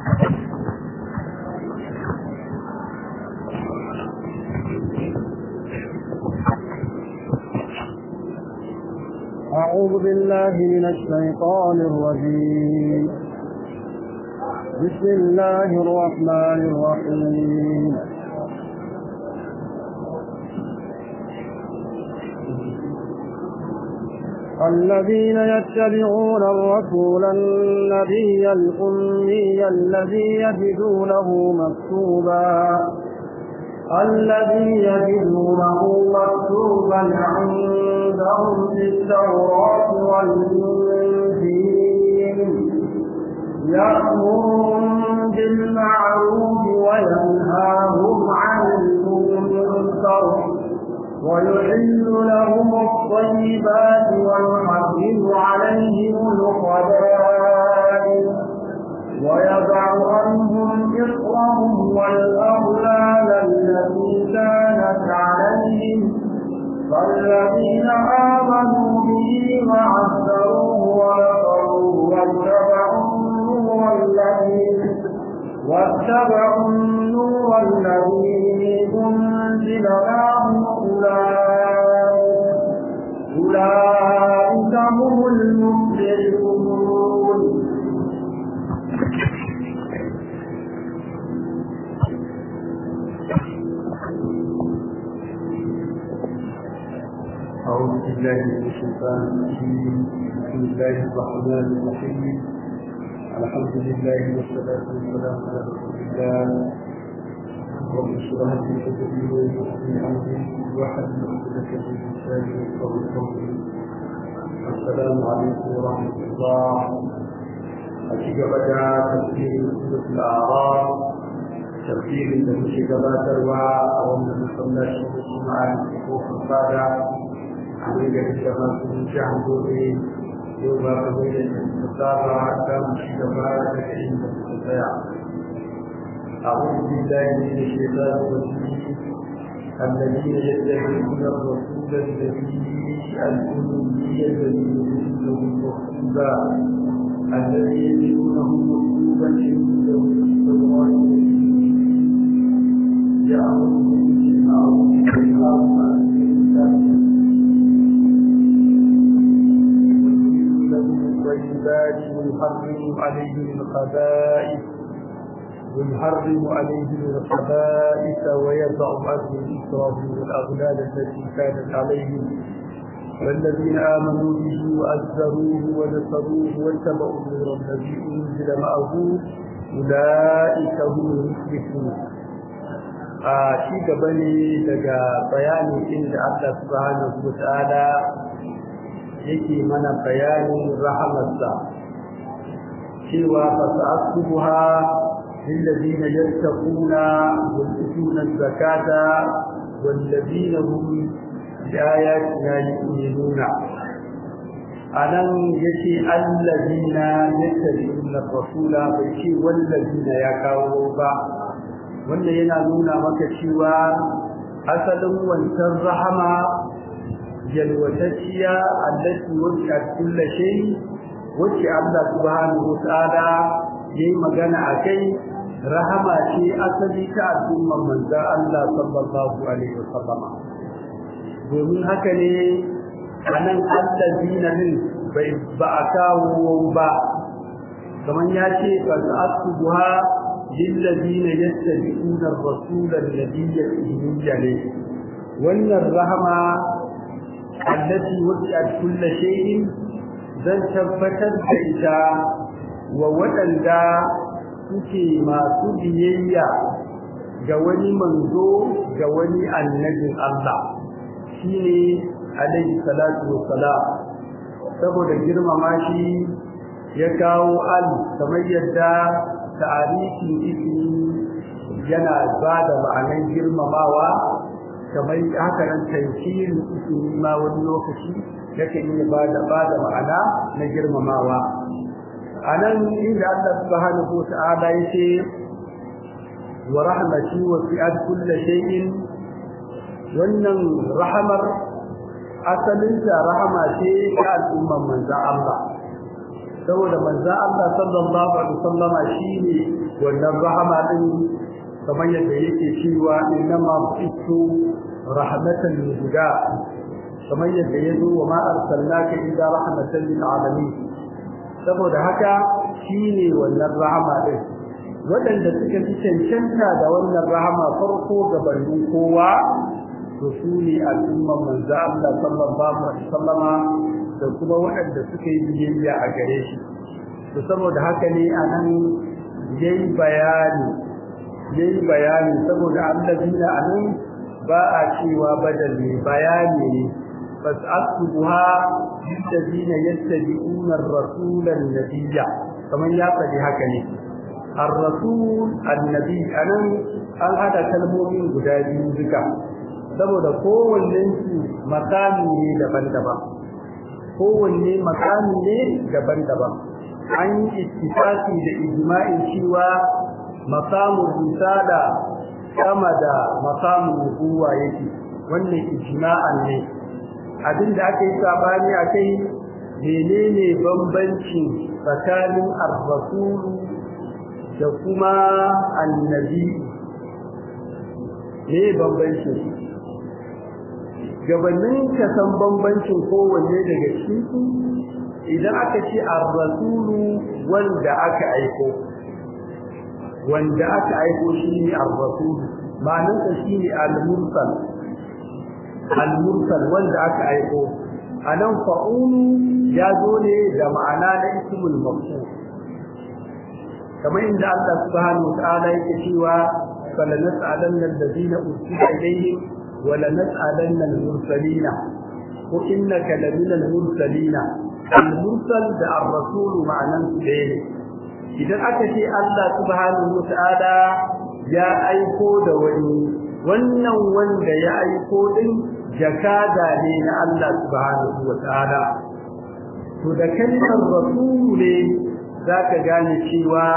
أعوذ بالله من الشيطان الرجيم بسم الله الرحمن الرحيم الذين يتبعون الرسول النبي الأمي الذي يجدونه مكتوبا الذي يجدونه مكتوبا عندهم في التوراة والإنجيل يأمرهم بالمعروف وينهاهم عن المنكر ويحل لهم الطيبات ويحرم عليهم الخبائث ويضع عنهم إصرهم والأغلال التي كانت عليهم فالذين آمنوا به وعزروه ونصروه واتبعوا النور الذي واتبعوا النور الذي أنزل معه أولئك أولئك هم المفلحون أعوذ بالله من الشيطان الرجيم بسم الله الرحمن الرحيم الحمد لله والصلاة والسلام على رسول الله رب اشرح لي صدري ويسر لي أمري واحلل عقدة من لساني يفقهوا قولي السلام عليكم ورحمة الله أشيك بدا تفسير سورة الأعراف تفسير الذي gabatarwa a wannan masallaci da kuma a kofar fada a ne da ita ma sun jihar gobe yau ba ka bai da ta saba ta mu ci gaba da inda suka tsaya أعوذ بالله من الشيطان الرجيم الذين يتبعون الرسول الذي الأمي الذي يجده مكتوبا الذي يجدونه مكتوبا عنده في التوراة يأمرهم بالمعروف وينهاهم عن المنكر ويحل لهم الطيبات ويحرم عليهم الخبائث ويحرم عليهم الخبائث ويضع عنهم إسرهم والأغلال التي كانت عليهم والذين آمنوا به وأزروه ونصروه واتبعوا النور الذي أنزل معه أولئك هم المفلحون a ci gaba ne daga bayanin inda Allah subhanahu wa ta'ala yake mana bayanin rahamarsa cewa fasa'atuha للذين يتقون ويؤتون الزكاة والذين هم بآياتنا يؤمنون أنا يشي الذين يتبعون الرسول بيشي والذين يكاووا wanda yana nuna maka cewa asalin wancan rahama yalwatacciya allati wasi'at kulla shay wacce Allah subhanahu wa ta'ala yayi magana akai rahama ce asali ta al'umman manzon Allah sallallahu alaihi wasallam domin haka ne anan allazina min bai ba a kawo ba kamar ya ce fa asbuha lillazina yattabi'una ar-rasula alladhi yatluhu wannan rahama allati wasi'at kull shay'in zan tabbatar da ita wa waɗanda suke masu biyayya ga wani manzo ga wani annabin Allah shine alaihi salatu wassalam saboda girmama shi ya kawo al kamar yadda ta'arifin ismi yana ba da ma'anar girmamawa kamar haka nan tankirin ismi ma wani lokaci yake iya ba da ba da ma'ana na girmamawa anan inda Allah subhanahu wa ta'ala yace wa rahmati wasi'at kulli shay'in wannan rahamar asalinta rahama ce ta al'umman manzon Allah saboda manzo Allah sallallahu alaihi wasallam shine wannan rahama din kamar yadda yake cewa innama bitu rahmatan lil huda kamar yadda yazo wa ma arsalnaka illa rahmatan lil alamin saboda haka shine wannan rahama din waɗanda suka fi cancanta da wannan rahama farko gabanin kowa to su ne al'ummar manzo Allah sallallahu alaihi wasallama da kuma waɗanda suka yi biyayya a gare shi to saboda haka ne anan yayi bayani yayi bayani saboda allazina anan ba a cewa badal ne bayani ne fas'atuha lillazina yattabi'una ar-rasula an-nabiyya kaman ya faɗi haka ne ar-rasul annabi anan an hada kalmomin guda biyu duka saboda kowannen su makami ne daban-daban kowanne makami ne daban-daban an yi ittifaqi da ijma'in cewa maqamul risala kama da maqamul nubuwa yake wannan ijma'an ne abinda aka yi sabani akai menene bambancin tsakanin ar-rasul da kuma annabi ne bambancin gabanin ka san bambancin kowanne daga cikin su idan aka ce ar-rasulu wanda aka aiko wanda aka aiko shine ar-rasul ma'anar sa shine al-mursal al-mursal wanda aka aiko anan fa'ulu ya zo ne da ma'ana na ismul maf'ul kamar inda Allah subhanahu wa ta'ala yake cewa falanas'alanna alladhina ursila ilayhim wa lanas'alanna al-mursalina ko innaka lamina al-mursalina al-mursal da ar-rasul ma'anan su ne idan aka ce Allah subhanahu wa ta'ala ya aiko da wani wannan wanda ya aiko din jakada ne na Allah subhanahu wa ta'ala to da kalmar rasul ne zaka gane cewa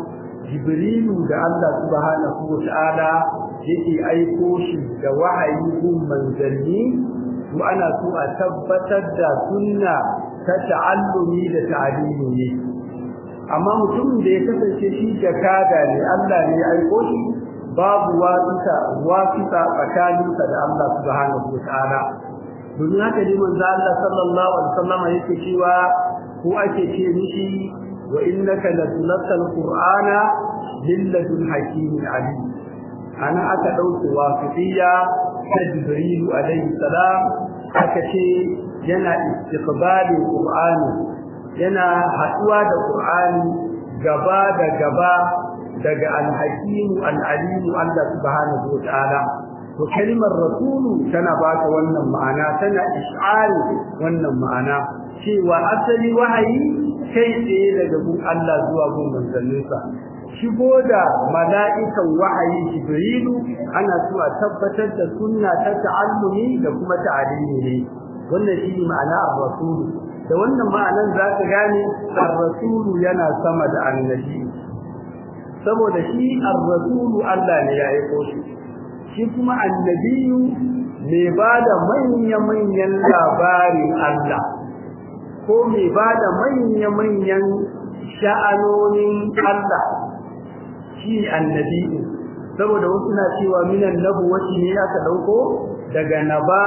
jibrilu da Allah subhanahu wa ta'ala yake aiko shi da wahayi gun manzanni to ana so a tabbatar da sunna ta ta'allumi da ta'alimi ne amma mutumin da ya kasance shi jakada ne Allah ne ya aiko shi babu wasita wasita tsakaninsa da Allah subhanahu wa ta'ala domin haka ne manzo Allah sallallahu alaihi wasallam yake cewa ko ake ce mishi wa innaka latulqal qur'ana lilladun hakimin alim ana aka dauke wasitiya ta jibril alaihi salam aka ce yana istiqbalin qur'ani yana haduwa da qur'ani gaba da gaba daga al-hakim al-alim Allah subhanahu wa ta'ala to kalmar rasulu tana baka wannan ma'ana tana ish'ari wannan ma'ana cewa asali wahayi kai tsaye daga gun Allah zuwa gun manzanninsa shigo da mala'ikan wahayi jibrilu ana so a tabbatar da sunna ta ta'allumi da kuma ta'alimi ne wannan shi ma'ana ar-rasulu da wannan ma'anan zaka gane ar-rasulu yana sama da annabi saboda shi ar-rasulu Allah ne ya aiko shi shi kuma annabiyu mai bada manya-manyan labarin Allah ko mai bada manya-manyan sha'anonin Allah shi annabiyu saboda wasu na cewa minan nabuwati ne aka dauko daga naba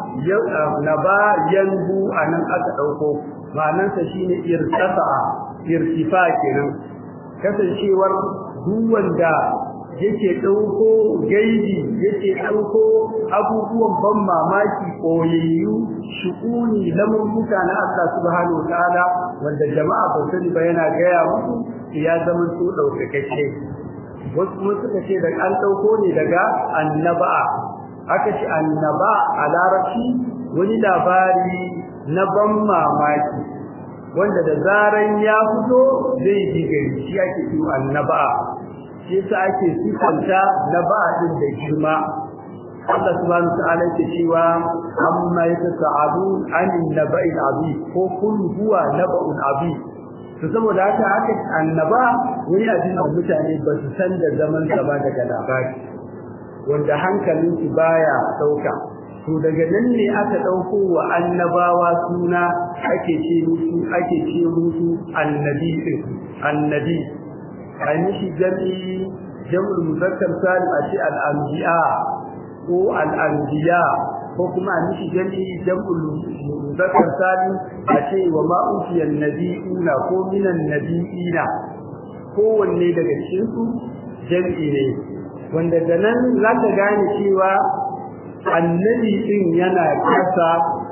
naba yanbu anan aka dauko ma'anarsa shine irtafa irtifa kenan kasancewar duk wanda yake dauko gaibi yake dauko abubuwan ban mamaki koyayyu shu'uni lamurmuka na Allah subhanahu wataala wanda jama'a ba sani ba yana gaya musu ya zama su daukakake wasu kuma suka ce da an dauko ne daga annaba aka ce annaba a larabci wani labari na ban mamaki wanda da zaran ya fito zai ji gari shi ake yi annaba shi yasa ake sifanta naba'a din da girma Allah subhanahu wa ta'ala yake cewa amma yatasaalun anin naba'il azim ko kun huwa naba'un azim to saboda haka haka annaba wani abin da mutane ba su san da zaman sa ba daga labari wanda hankalin su baya sauka to daga nan ne aka ɗauko wa annabawa suna ake ce musu ake ce musu annabi din annabi ai mishi jami'i jam'ul muzakkar salim a ce al-anbiya ko al-anbiya ko kuma a mishi jami'i jam'ul muzakkar salim a ce wa ma utiyan nabiyuna ko minan nabiyina kowanne daga cikin su jami'i ne wanda da nan za ka gane cewa annabi din yana kasa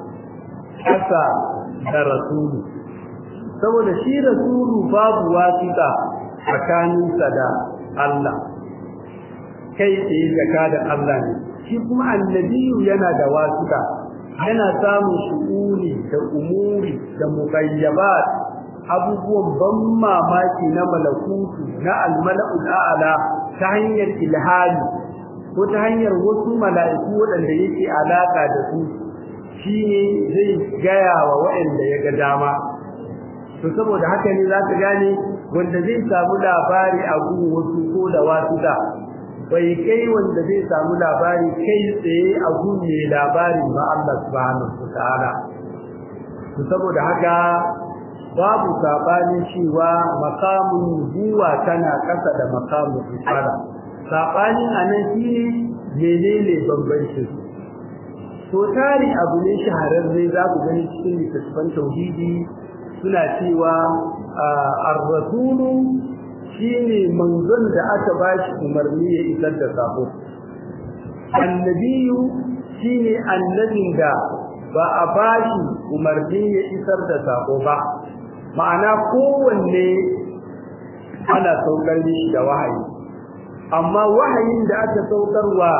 kasa da rasulu saboda shi rasulu babu wasiƙa tsakaninsa da Allah kai tsaye zaka da Allah ne shi kuma annabiyu yana da wasiƙa yana samun shu'uni da umuri da muqayyabat abubuwan ban mamaki na malakutu na almala'ul a'la ta hanyar ilhami ko ta hanyar wasu mala'iku waɗanda yake alaka da su shine zai gaya wa waɗanda ya ga dama to saboda haka ne za ka gane wanda zai samu labari a gun wasu ko da wasu da bai kai wanda zai samu labari kai tsaye a gun mai labarin ba Allah subhanahu wa ta'ala to saboda haka babu sabanin cewa makamun nubuwa tana kasa da makamun risala sabanin anan shine menene bambancin to tari abu ne shahararre za ku gani cikin littattafan tauhidi suna cewa ar-rasulu shine manzon da aka bashi umarni ya isar da sako annabiyu shine annabin da ba a bashi umarni ya isar da sako ba ma'ana kowanne ana saukar mishi da wahayi amma wahayin da aka saukarwa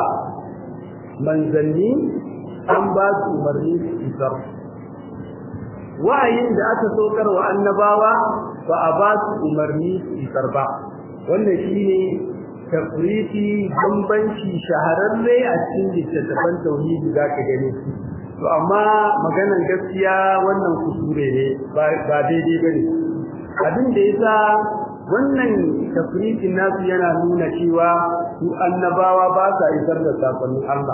manzanni an ba su umarni su isar wahayin da aka saukar wa annabawa ba a ba su umarni su isar ba wannan shine tafriti bambanci shahararre a cikin littattafan tauhidi za ka gani to amma maganan gaskiya wannan kusure ne ba daidai ba ne abin da ya sa wannan tafritin nasu yana nuna cewa su annabawa ba sa isar da sakonnin Allah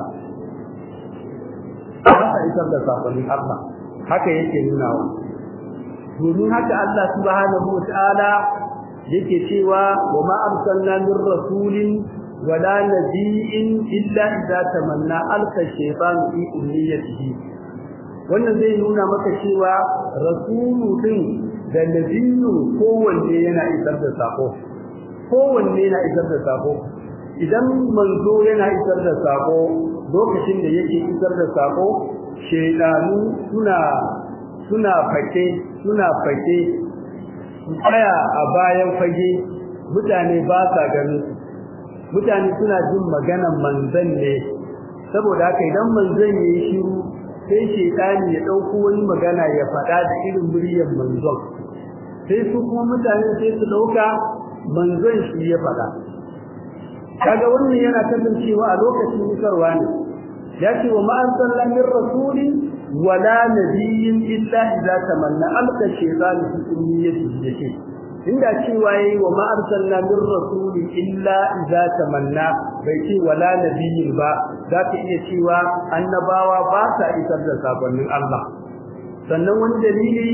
ba sa isar da sakonnin Allah haka yake nunawa domin haka Allah subhanahu wataala yake cewa wa ma arsalna min rasulin wala nabiyyin illa idza tamanna alka shaytan fi ummiyatihi wannan zai nuna maka cewa rasulu din da nabiyyu kowanne yana isar da sako kowanne yana isar da sako idan manzo yana isar da sako lokacin da yake isar da sako shaydanu suna suna fake suna fake tsaya a bayan fage mutane ba sa ganin mutane suna jin maganan manzon ne saboda haka idan manzon ya yi shiru sai shaydani ya dauko wani magana ya faɗa da irin muryar manzon sai su kuma mutane sai su dauka manzon shi ya faɗa kaga wannan yana kasancewa a lokacin nisarwa ne ya ce wa ma'an sallan min rasulin wala nabiyyin illa idza tamanna alqa shaytan fi ummiyatihi yake inda cewa yayi wa ma arsalna min rasulin illa idza tamanna bai ce wala nabiyyin ba za ka iya cewa annabawa ba sa isar da sakonnin Allah sannan wani dalili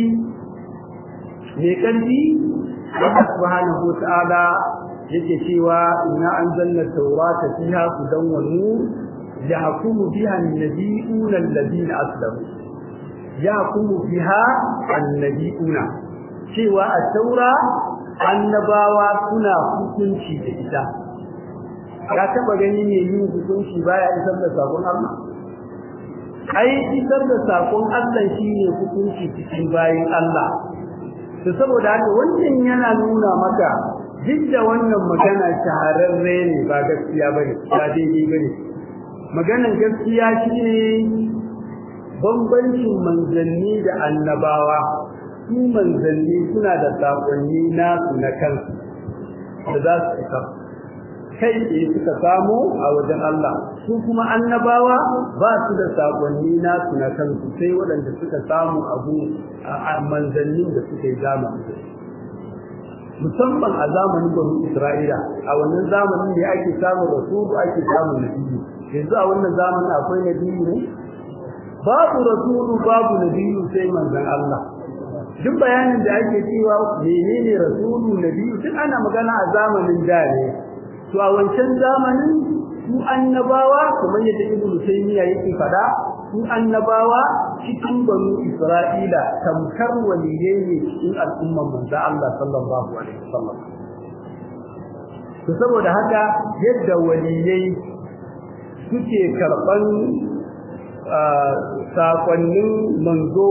mai ƙarfi Allah subhanahu wa ta'ala yake cewa inna anzalna tawrata fiha hudan wa nur yahkumu biha an-nabiyuna alladhina aslamu yahkumu biha an-nabiyuna cewa a taura annabawa suna hukunci da ita ka taba gani ne yin hukunci baya isar da sakon Allah ai isar da sakon Allah shine hukunci cikin bayin Allah to saboda haka wannan yana nuna maka duk da wannan magana shahararre ne ba gaskiya bane ba daidai bane maganan gaskiya shine bambancin manzanni da annabawa su manzanni suna da sakonni nasu na kansu da za su isa kai tsaye suka samu a wajen Allah su kuma annabawa ba su da sakonni nasu na kansu sai waɗanda suka samu abu a manzannin da suka yi zamani musamman a zamanin banu Isra'ila a wannan zamanin ne ake samun rasulu ake samun nabi yanzu a wannan zamanin akwai nabi ne babu rasulu babu nabiyyu sai manzon Allah duk bayanin da ake cewa menene rasulu nabiyyu duk ana magana a zamanin da ne to a wancan zamanin su annabawa kamar yadda ibnu taymiya yake fada su annabawa cikin banu isra'ila tamkar waliyai ne cikin al'umman manzo Allah sallallahu alaihi wasallam to saboda haka yadda waliyai suke karban sakonnin manzo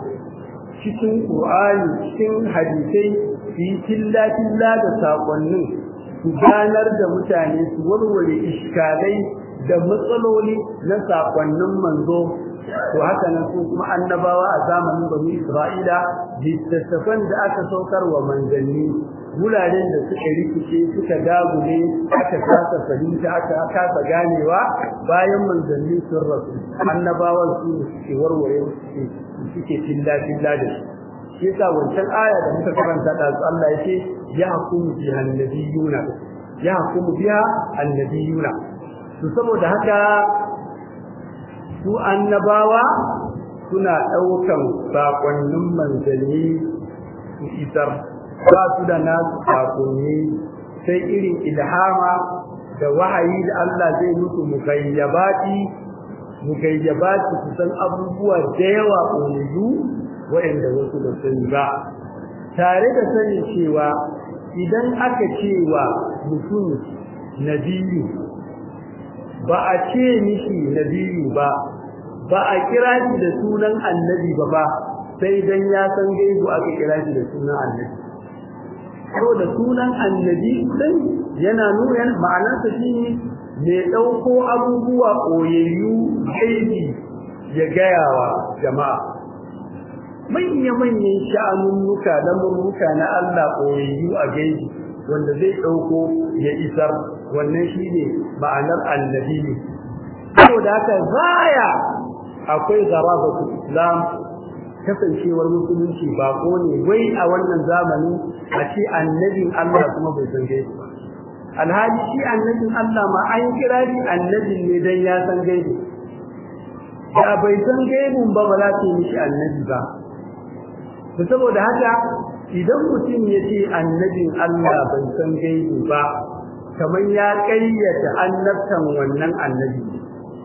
cikin Qur'ani cikin hadisai su yi tilla-tilla da sakonnin su ganar da mutane su warware iskalai da matsaloli na sakonnin manzo to haka nan su kuma annabawa a zamanin bani Isra'ila littattafan da aka saukar wa manzanni wuraren da suka rikice suka dagule aka kasa fahimta aka kasa ganewa bayan manzanni sun rasu annabawan su suke warware suke suke tilla tilla da shi yasa wancan aya da muka karanta da Allah yake ya hukumu biha annabiyuna ya hukumu biha annabiyuna to saboda haka su annabawa suna daukan sakonnin manzanni su isar ba su da nasu sakonni sai irin ilhama da wahayi da Allah zai musu mugayyabati mugayyabati su san abubuwa da yawa ƙoyu waɗanda wasu da sani ba tare da sanin cewa idan aka cewa mutum nabiyu ba a ce mishi nabiyu ba ba a kira shi da sunan annabi ba ba sai dan ya san gaibu aka kira shi da sunan annabi ko da sunan annabi din yana nuna ma'anarsa shine mai dauko abubuwa koyayyu gaibi ya gayawa jama'a manya manyan sha'anunnuka da murmuka na Allah koyayyu a gaibi wanda zai dauko ya isar wannan shine ma'anar annabi saboda haka zaya akwai zarabatu islam kasancewar musulunci bako ne wai a wannan zamani a ce annabin Allah kuma bai san gaibi ba alhali shi annabin Allah ma an kira shi annabin ne dan ya san gaibi da bai san gaibin ba ba za ta yi mishi annabi ba to saboda haka idan mutum ya ce annabin Allah bai san gaibi ba kamar ya kayyata annabtan wannan annabi ne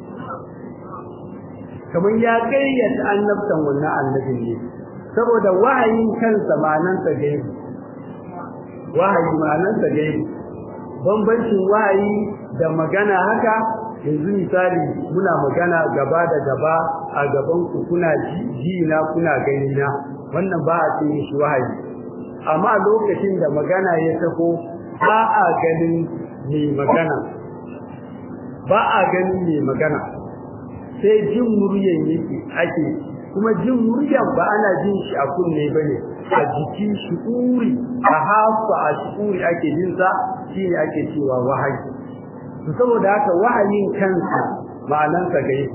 kamar ya kayyata annabtan wannan annabin ne saboda wahayin kansa ma'anansa gaibi wahayi ma'anansa gaibi bambancin wahayi da magana haka yanzu misali muna magana gaba da gaba a gaban ku kuna ji na kuna gani na wannan ba a ce shi wahayi amma lokacin da magana ya taho ba a ganin mai magana ba a ganin mai magana sai jin muryan yake ake kuma jin muryan ba ana jin shi a kunne bane a jikin shi'uri a hafa a shi'uri ake jin sa shine ake cewa wahayi to saboda haka wahayin kansa ma'anar sa gai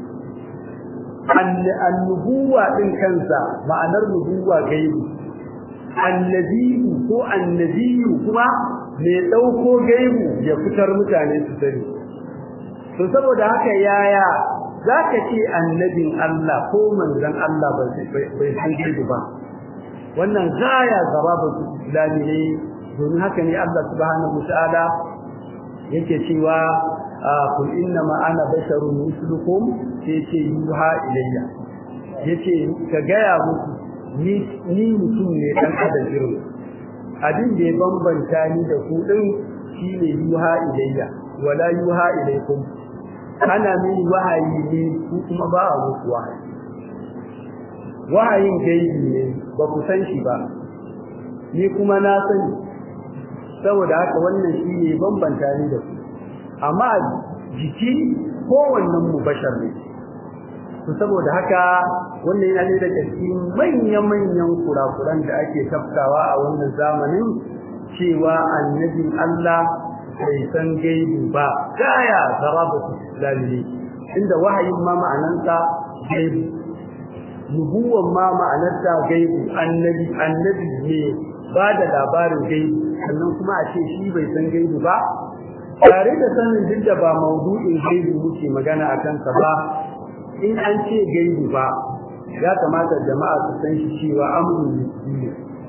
annubuwa din kansa ma'anar nubuwa gaibi annabiyu ko annabiyu kuma mai dauko gaibu ya fitar mutane su sani to saboda haka yaya zaka ce annabin Allah ko manzon Allah bai san gaibu ba wannan gaya garaba islami ne domin haka ne Allah subhanahu wataala yake cewa kul inna ma ana basharun mislukum sai ce yuha ilayya yace ka gaya muku ni ni mutum ne dan adam irin abin da ya bambanta ni da ku din shine yuha ilayya wala yuha ilaykum ana min wahayi ne ku kuma ba a muku wahayi wahayin gaibi ne ba ku san shi ba ni kuma na sani saboda haka wannan shi ne bambanta ni da ku amma jiki kowannen mu bashar ne to saboda haka wannan yana ne daga cikin manya-manyan kurakuran da ake tafkawa a wannan zamanin cewa annabin Allah bai san gaibi ba gaya zarabatu islami inda wahayin ma ma'anansa gaibi nubuwan ma ma'anarta gaibi annabi annabi ne ba da labarin gaibi sannan kuma a ce shi bai san gaibi ba tare da sanin duk da ba maudu'in gaibi muke magana a kansa ba in an ce gaibu ba ya kamata jama'a su san shi cewa amrun nisbi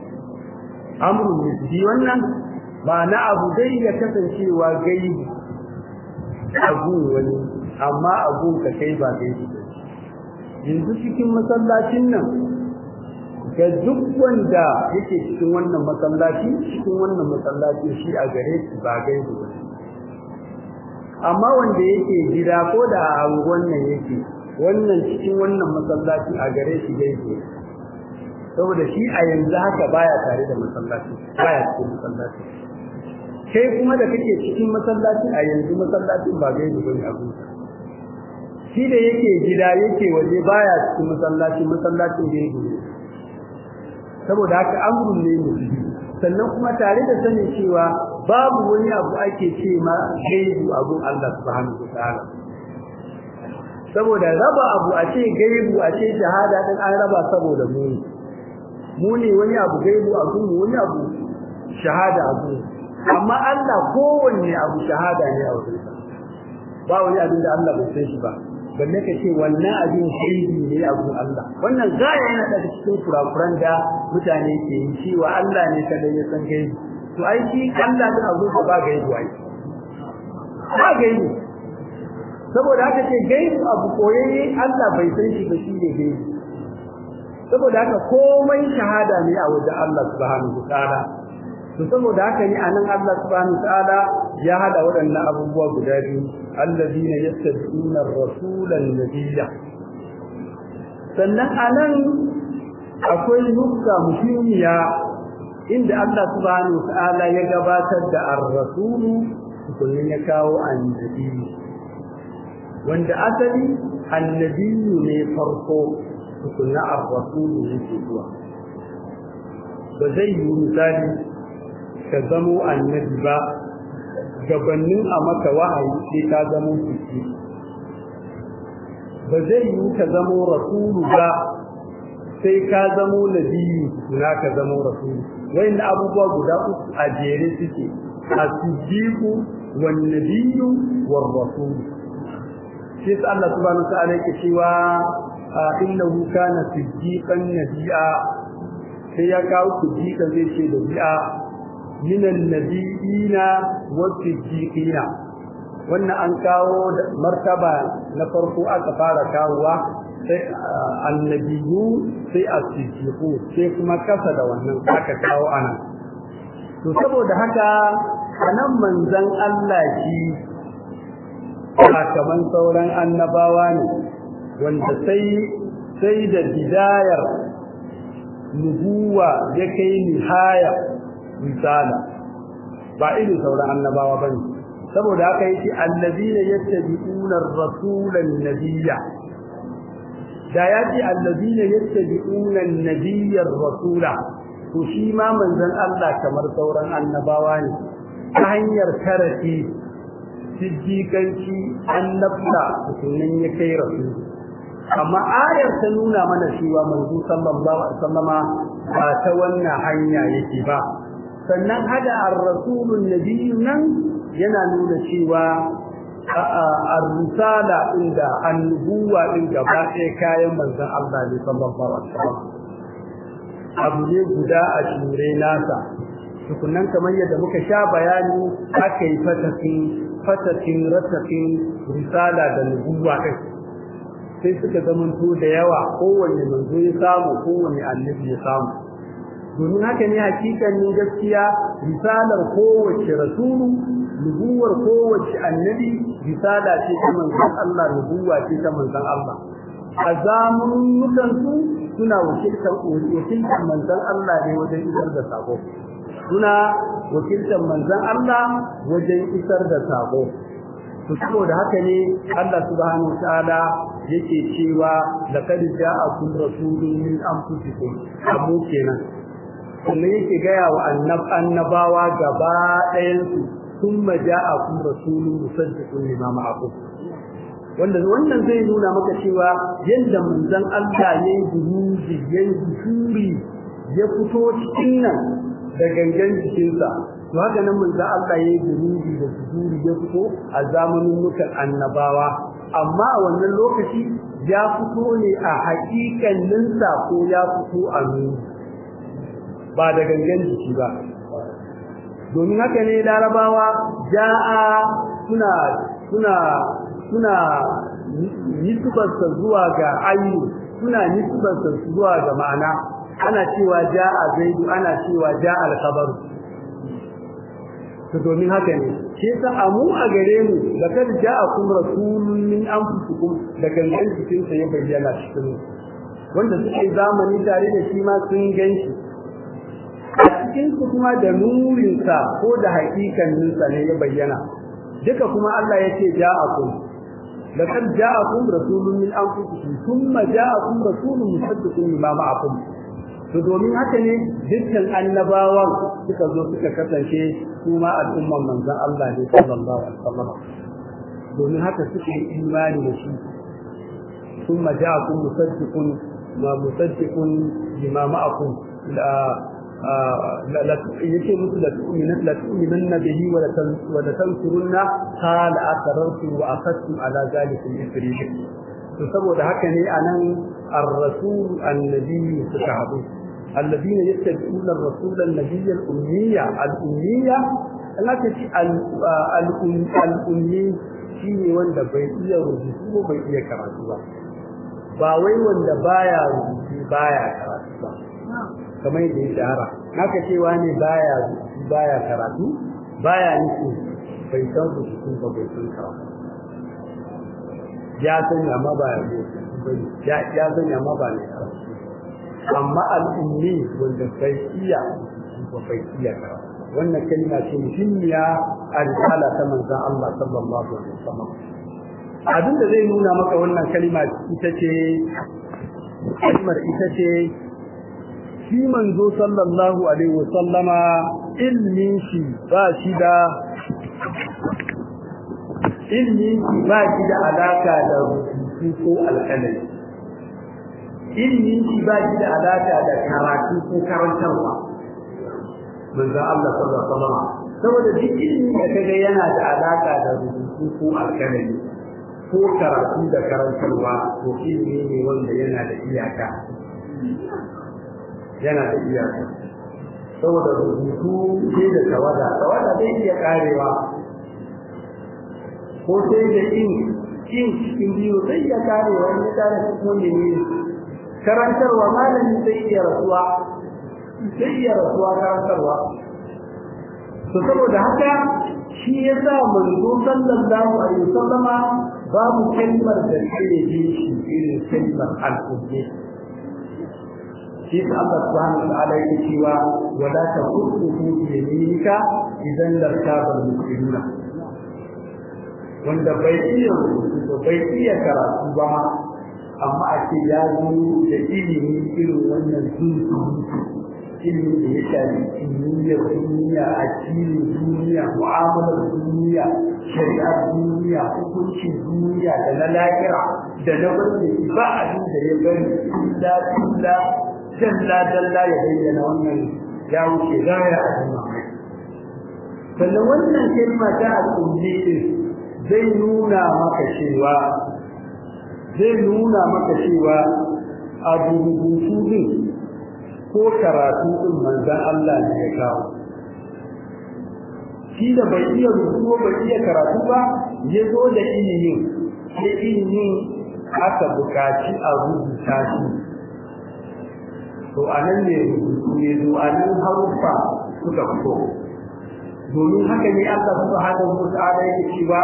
amrun nisbi wannan ma'ana abu dai ya kasancewa gaibu abu wani amma abun ka kai ba gaibu yanzu cikin masallacin nan ga duk wanda yake cikin wannan masallaci cikin wannan masallaci shi a gare shi ba gaibu ba amma wanda yake gida ko da a wannan yake wannan cikin wannan masallaci a gare shi gaibu saboda shi a yanzu haka baya tare da masallaci baya cikin masallaci kai kuma da kake cikin masallaci a yanzu masallacin ba gaibu bane abu shi da yake gida yake waje baya cikin masallaci masallacin gaibu ne saboda haka amrun ne musulmi sannan kuma tare da sanin cewa babu wani abu ake ce ma gaibu abun Allah subhanahu wataala saboda raba abu a ce gaibu a ce shahada din an raba saboda mu mu ne wani abu gaibu abu mu wani abu shahada abu amma Allah kowanne abu shahada ne a wurin ba wani abin da Allah bai san shi ba balle ka ce wannan abin shaidi ne a gurin Allah wannan gaya yana da cikin kurakuran da mutane ke yi cewa Allah ne kada ya san gaibi to ai shi Allah da abu da ba gaibi wai ba gaibi saboda haka ce gaibi abu koyayye Allah bai san shi ba shi ne gaibi saboda haka komai shahada ne a wajen Allah subhanahu wa ta'ala to saboda haka ne anan Allah subhanahu ta'ala ya hada waɗannan abubuwa guda biyu allazina yattabi'una ar-rasulan nabiyya sannan anan akwai nukta muhimmiya inda Allah subhanahu ta'ala ya gabatar da ar-rasulu kullun ya kawo annabi wanda asali annabi ne farko tukunna ar-rasulu yake zuwa ba zai yi misali ka zamo annabi ba gabanin a maka wahayi sai ka zamo fiki ba zai yi ka zamo rasulu ba sai ka zamo nabiyu na ka zamo rasulu wayan abubuwa guda uku a jere suke as-siddiqu wan nabiyyu war rasul sai Allah subhanahu wa ta'ala yake cewa innahu kana siddiqan nabiyya sai ya kawo siddiqan zai ce da bi'a من النبيين والصديقين wannan an kawo martaba na farko aka fara kawowa sai annabiyu sai as-siddiqu sai kuma kasa da wannan aka kawo anan to saboda haka anan manzon Allah shi kaman sauran annabawa ne wanda sai sai da bidayar nubuwa ya kai nihaya misala ba irin sauran annabawa bane saboda haka yake allazina yattabi'una ar-rasula an-nabiyya da yaji allazina yattabi'una an-nabiyya ar-rasula to shi ma manzon Allah kamar sauran annabawa ne ta hanyar tarafi siddiqanci annabta sunan ya kai rasul amma ayar ta nuna mana cewa manzo sallallahu alaihi wasallama ba ta wannan hanya yake ba sannan hada ar-rasulun nabiyyu nan yana nuna cewa ar-risala inda annubuwa din gaba ɗaya kayan manzon Allah ne sallallahu alaihi wasallam abu ne guda a shure nasa tukunan kamar yadda muka sha bayani aka yi fatakin fatakin ratakin risala da nubuwa din sai suka zamanto da yawa kowanne manzo ya samu kowanne annabi ya samu domin haka ne hakikanin gaskiya risalar kowace rasulu nubuwar kowace annabi risala ce ta manzon Allah nubuwa ce ta manzon Allah a zamanukan su suna wakiltar wakiltar manzon Allah ne wajen isar da sako suna wakiltar manzon Allah wajen isar da sako to saboda haka ne Allah subhanahu wa ta'ala yake cewa laqad ja'akum rasulun min anfusikum amu kenan kuma yake gaya wa annabawa gaba ɗayansu sun maja a kun rasulun musaddiqun lima ma'akum wanda wannan zai nuna maka cewa yadda manzon Allah ya yi buruji ya yi bishuri ya fito cikin nan da gangan jikinsa to haka nan manzon Allah ya yi buruji da bishuri ya fito a zamanin mutan annabawa amma a wannan lokaci ya fito ne a haƙiƙaninsa ko ya fito a nuni ba da gangan jiki ba domin haka ne larabawa ja'a suna suna suna nisbarsa zuwa ga ayu suna nisbarsa zuwa ga ma'ana ana cewa ja'a zaidu ana cewa ja'a al-khabar to domin haka ne shi yasa amu a gare mu da kad ja'akum rasulun min anfusikum da gangan cikin sa ya bayyana cikin wanda suke zamani tare da shi ma sun ganshi a cikin su kuma da nurin sa ko da hakikanin sa ne ya bayyana duka kuma Allah yake ja'akum laqad ja'akum rasulun min anfusikum thumma ja'akum rasulun musaddiqun lima ma'akum to domin haka ne dukkan annabawan suka zo suka kasance kuma al'umman manzon Allah ne sallallahu alaihi wasallam domin haka suke imani da shi thumma ja'akum musaddiqun ma musaddiqun lima ma'akum la la yake musu da tu'minu la tu'minunna bihi wa la tansurunna qala aqrartu wa akhadtu ala zalika al-isri to saboda haka ne anan ar-rasul annabi suka haɗu الذين يتبعون الرسول النبي الأمية الأمية التي الأمي shine wanda bai iya rubutu ko bai iya karatu ba ba wai wanda baya rubutu baya karatu ba kamar yadda ya shahara haka cewa ne baya rubutu baya karatu baya nufi bai san rubutu ba bai san karatu ya sani amma ba ya ya sani amma ba ne karatu amma al'ummi wanda bai iya ba bai iya karatu wannan kalma ce muhimmiya a risala ta manzon Allah sallallahu alaihi wasallam abin da zai nuna maka wannan kalma ita ce kalmar ita ce shi manzo sallallahu alaihi wasallama ilmin shi ba shi da ilmin shi ba shi da alaka da rubutu ko alƙalami ilmin shi ba shi da alaka da karatu ko karantarwa manzo Allah sallallahu alaihi wasallam saboda duk ilmi da kaga yana da alaka da rubutu ko alkalami ko karatu da karantarwa to ilmi ne wanda yana da iyaka yana da iyaka saboda rubutu sai da tawada tawada zai iya karewa ko sai da in in cikin biyu zai iya karewa in ya kare cikin ne karantarwa malami zai iya rasuwa sai iya rasuwa karantarwa to saboda haka shi yasa manzo sallallahu alaihi wasallama babu kalmar da take ji shi irin kalmar al-qudsi shi ta Allah subhanahu wa ta'ala yake cewa wala taqutu bi yaminika idan lartaba al-muslimuna wanda bai iya rubutu bai iya karatu ba ma amma a ce ya zo da ilimi irin wannan zuzu ilimin da ya shafi kimiyyar duniya addinin duniya mu'amalar duniya shari'ar duniya hukuncin duniya da na lahira da na wanda ba abin da ya bari illa illa dalla dalla ya bayyana wannan ya wuce gaya a jama'a sannan wannan kalma ta al'ummi zai nuna maka cewa zai nuna maka cewa abu rubutu din ko karatu din manzan Allah ne ya kawo shi da bai iya rubutu bai iya karatu ba ya zo da ilimin sai ilimin aka bukaci a rubuta shi to a nan ne rubutu ne zo a nan haruffa suka fito domin haka ne Allah subhanahu wa ta'ala yake cewa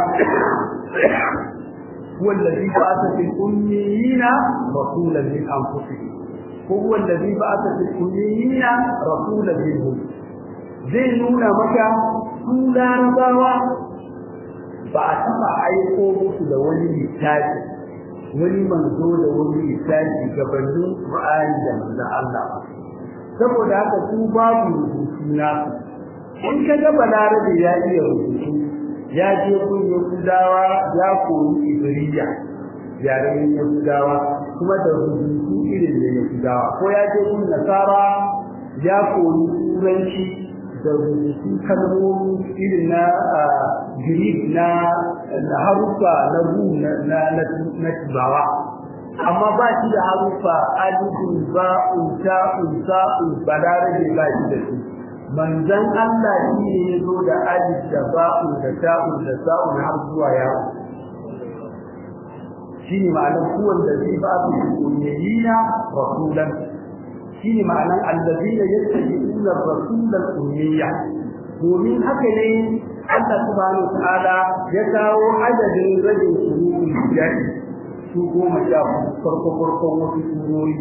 هو الذي بعث في الأميين رسولا من أنفسهم هو الذي بعث في الأميين رسولا منهم zai nuna maka su larabawa ba a taɓa aiko musu da wani littafi wani manzo da wani littafi gabanin Qur'ani da manzon Allah ba saboda haka su babu rubutu nasu in ka ga balarabe ya iya rubutu ya je kun Yahudawa ya koyi Ibriya yaren Yahudawa kuma da rubutu irin da Yahudawa ko ya je kun Nasara ya koyi Turanci da rubutu kalmomi irin na Greek na na harufa na ru na na na Tibawa amma ba shi da harufa alifun ba'un ta'un sa'un balarabe ba shi da su manzon Allah shi ne ya zo da alif da ba'un da ta'un da sa'un har zuwa yawo shi ne ma'anar kuwan da zai ba su ummiyina rasulan shi ne ma'anar allazina yattabi'una rasulan ummiyya domin haka ne Allah subhanahu wa ta'ala ya kawo adadin rajin sururi jadi su goma sha farko farkon wasu surori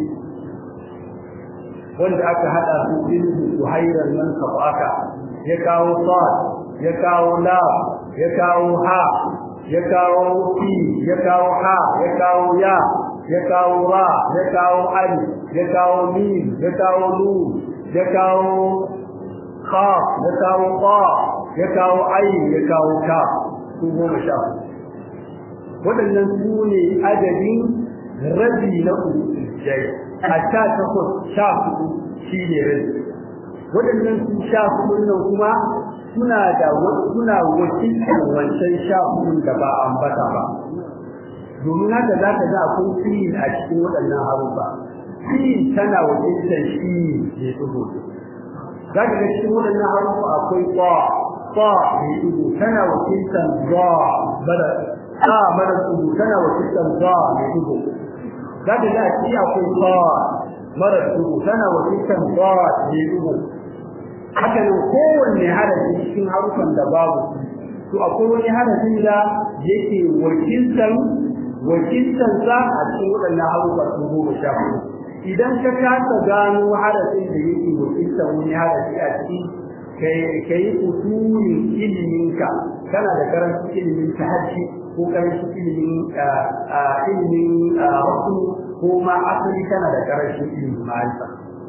wanda aka hada su ilmi su hairan nan kafaka ya kawo sad ya kawo la ya kawo ha ya kawo fi ya kawo ha ya kawo ya ya kawo ra ya kawo ali ya kawo mim ya kawo nun ya kawo khaf ya kawo qa ya kawo ayin ya kawo ka su goma sha waɗannan su ne adadin rabi na ujjai a sha takwas sha hudu shi ne rabi waɗannan su sha hudu nan kuma suna da suna wakilcin wancan sha hudun da ba ambata ba domin haka za ka ga akwai fiyin a cikin waɗannan harufa fiyin tana wakilcin shi ne tsoho za ka ga cikin waɗannan harufa akwai kwa kwa mai tudu tana wakiltar za mara ta mara tudu tana wakiltar za mai tudu za ka ga ci akwai za mara tudu tana wakiltar za mai tudu haka nan kowanne harafi cikin harufan da babu to akwai wani harafin da yake wakiltar wakiltar sa a cikin waɗannan harufa sun goma sha hudu idan ka kasa gano harafin da yake wakiltar wani harafi a cikin ka yi usulin iliminka kana da karancin ilimin tahajji ko karancin ilimin ilimin wasu ko ma asali kana da karancin ilimin ma'arifa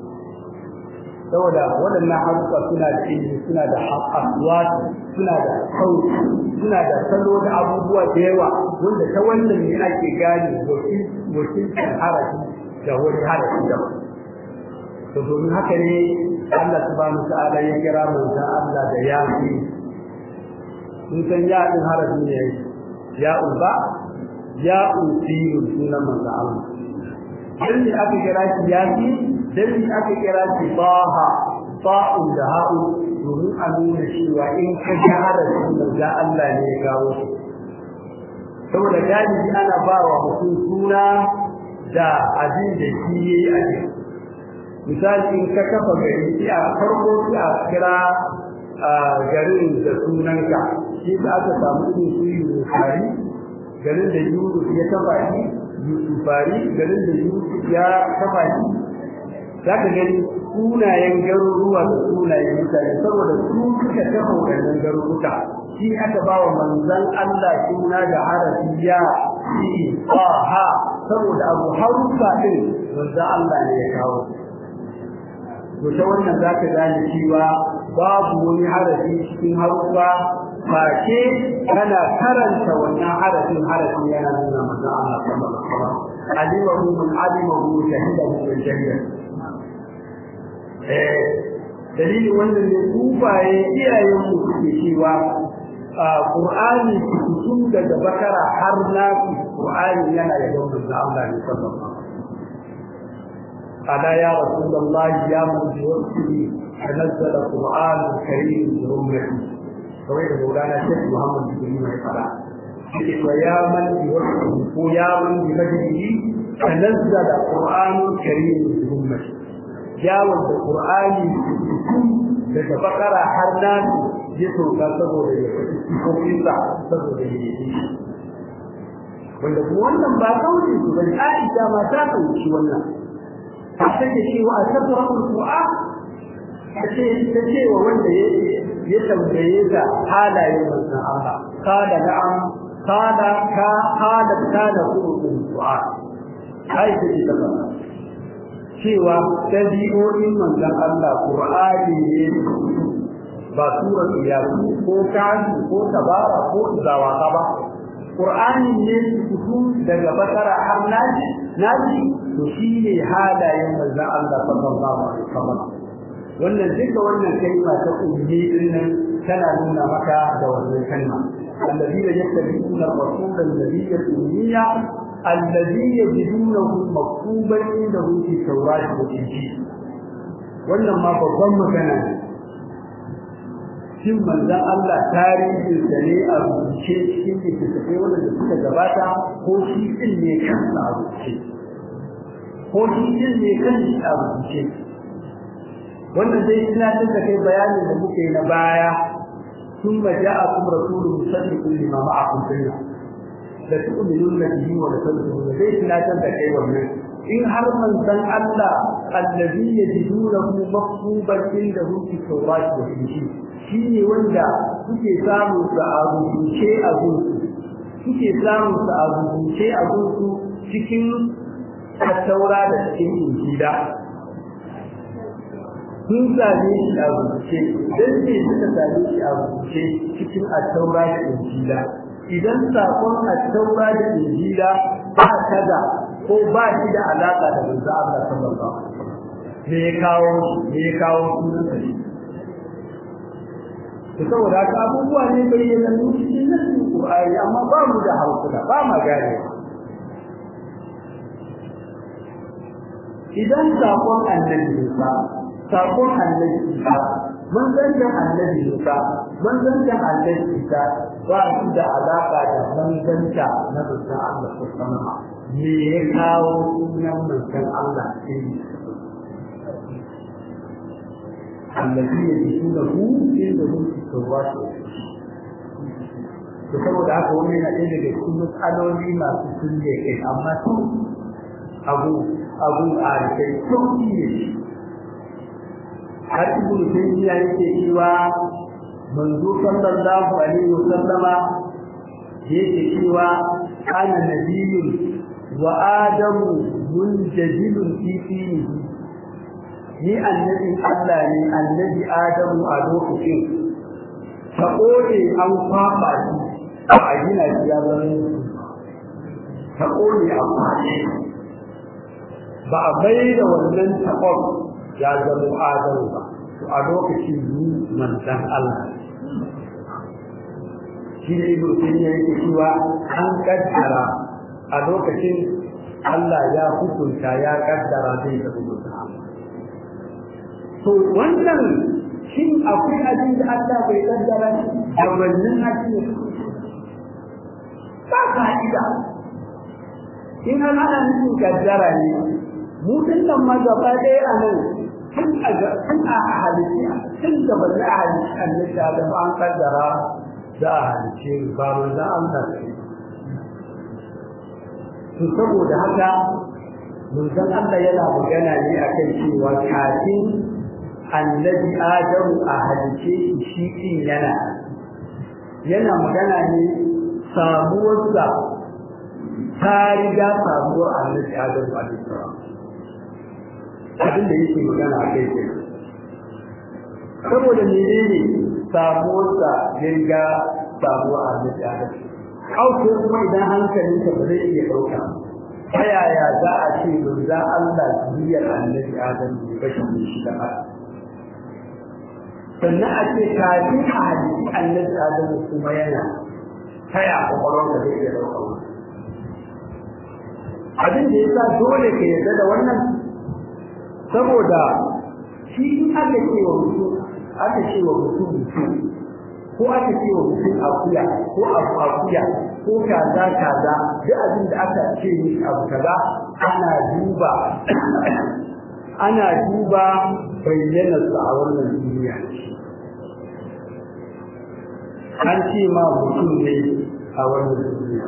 saboda waɗannan harufa suna da ilimi suna da aswat suna da sauti suna da salo da abubuwa da yawa wanda ta wannan ne ake gane wakilcin harafi da wani harafi daban to domin haka ne Allah subhanahu ta'ala ya kira manzon Allah da ya fi in san ya din harafi ne ya uba ya uti sunan manzon Allah dan ne aka kira shi ya fi dan ne aka kira shi baha ba'un da ha'u domin a nuna cewa in ka ga harafin manzon Allah ne ya kawo saboda galibi ana ba wa mutum suna da abin da shi yayi a cikin misali in ka kafa gari sai a farko sai a kira garin da sunanka shi da aka samu irin su yusufari garin da yusuf ya kafa shi yusufari garin da yusuf ya kafa shi za ka gani sunayen garuruwa da sunayen mutane saboda su suka kafa waɗannan garuruka shi aka ba wa manzan Allah suna da harafi ya shi ha saboda abu harufa ɗin manzan Allah ne ya kawo to ta wannan za ka gane cewa babu wani harafi cikin harufa face kana karanta wannan harafin harafin yana nuna manzo Allah sallallahu alaihi wasallam alimahu man alimahu shahidahu bil jannah eh dalilin wannan ne kufaye iyayen mu suke cewa Qur'ani tun daga bakara har nafi Qur'ani yana da manzo Allah ne sallallahu alaihi wasallam ألا يا رسول الله يا من بوقته تنزل القرآن الكريم برمته سويد مولانا الشيخ محمد بن سليمان قال ويا من بوقته ويا من بمجده تنزل القرآن الكريم برمته جاوز القرآن daga bakara har nan ya sauka saboda ya fi kofinsa saboda ya yi wanda kuma wannan ba kauli su bane Aisha ma ta kauci wannan take cewa a tabbara Qur'an tace tace wa wanda ya tambaye da halayen manzon Allah kada na'am kada ka kada kana Qur'an ai take ta cewa dabi'o'in manzon Allah Qur'ani ne ba sura iyaku ko kafi ko tabara ko zawaka ba Qur'ani ne su daga bakara har naji naji to shi ne halayen manzon Allah sallallahu alaihi wasallam wannan duka wannan kalma ta ummi din nan tana nuna maka da wannan kalma alladina yattabi'una ar-rasula alladhi ummiya allazi yajidunahu maktuban indahu fi tawrat wa injil wannan ma babban magana ne shin manzon Allah tarihin sa ne a rubuce cikin littattafai wanda suka gabata ko shi din ne kansa a rubuce ko shi din ne kansa a rubuce wannan dai ina da kai bayanin da muke na baya ثم جاءكم رسول مصدق لما معكم فيه la tu'minuna bihi wa la tadkhuluna zai tunatar da kai wannan in har manzon Allah allazi yajidunahu maktuban indahu fi tawrat wa injil shine wanda kuke samu sa a rubuce a gunsu kuke samu sa a rubuce a gunsu cikin taura da cikin injila sun same shi a rubuce dan ne suka same shi a rubuce cikin at-taura da injila idan sakon at-taura da injila ba kaza ko ba shi da alaka da manzo Allah sallallahu alaihi wasallam me ya kawo me ya kawo sunan sa to saboda haka abubuwa ne bayyana mu cikin nasin Qur'ani amma ba mu da hankula ba ma gane idan sakon annabi Musa sakon annabi Isa manzancin annabi Musa manzancin annabi Isa ba su da alaka da manzanta na manzon Allah sallallahu alaihi me ya kawo sunan manzon Allah sai الذي يجدونه عنده في التوراة to saboda haka wani yana ɗaya daga cikin matsaloli masu kulle kai amma su abu abu a kai sauki ne har ibnu taymiya yake cewa manzo sallallahu alaihi wasallama yake cewa ana nabiyyun wa adamu munjadilun fi dinihi ni annabin Allah ne annabi Adamu a lokacin ta kone an kwaba shi a gina shi ya zama ta kone a kwace ba a bai da wannan taɓon ya zama Adamu ba to a lokacin ni manzan Allah shi ne ibn ya yake cewa an kaddara a lokacin Allah ya hukunta ya kaddara zai tafi mutum to wannan shin akwai abin da Allah bai kaddara da wannan hadisi ba fa'ida in an ana nufin kaddara ne mu dinnan ma gaba ɗaya a nan tun a tun a halitta tun da ba za a halitta annabi da ba an kaddara za a halitta ba manzon Allah ne to saboda haka manzon Allah yana magana ne akan cewa kafin annabi adamu a halice shi din yana yana magana ne samuwarsa ta riga samuwar annabi adamu a lissawa abin da yake magana a kai ke saboda menene samuwarsa ya riga samuwar annabi adamu hauke kuma idan hankalinka ba zai iya ɗauka ta yaya za a ce manzo Allah zuriyar annabi adamu ne bashin shi da Allah sannan a ce kafin a hadisi annabi adamu kuma yana taya kwakwalwar da zai iya ɗauka abin da ya sa dole ka yarda da wannan saboda shi in aka ce wa mutum aka ce wa mutum mutum ko aka ce wa mutum akuya ko abu akuya ko kaza kaza duk abin da aka ce mishi abu kaza ana duba ana duba bayyanarsa a wannan duniya an ce ma mutum ne a wannan duniya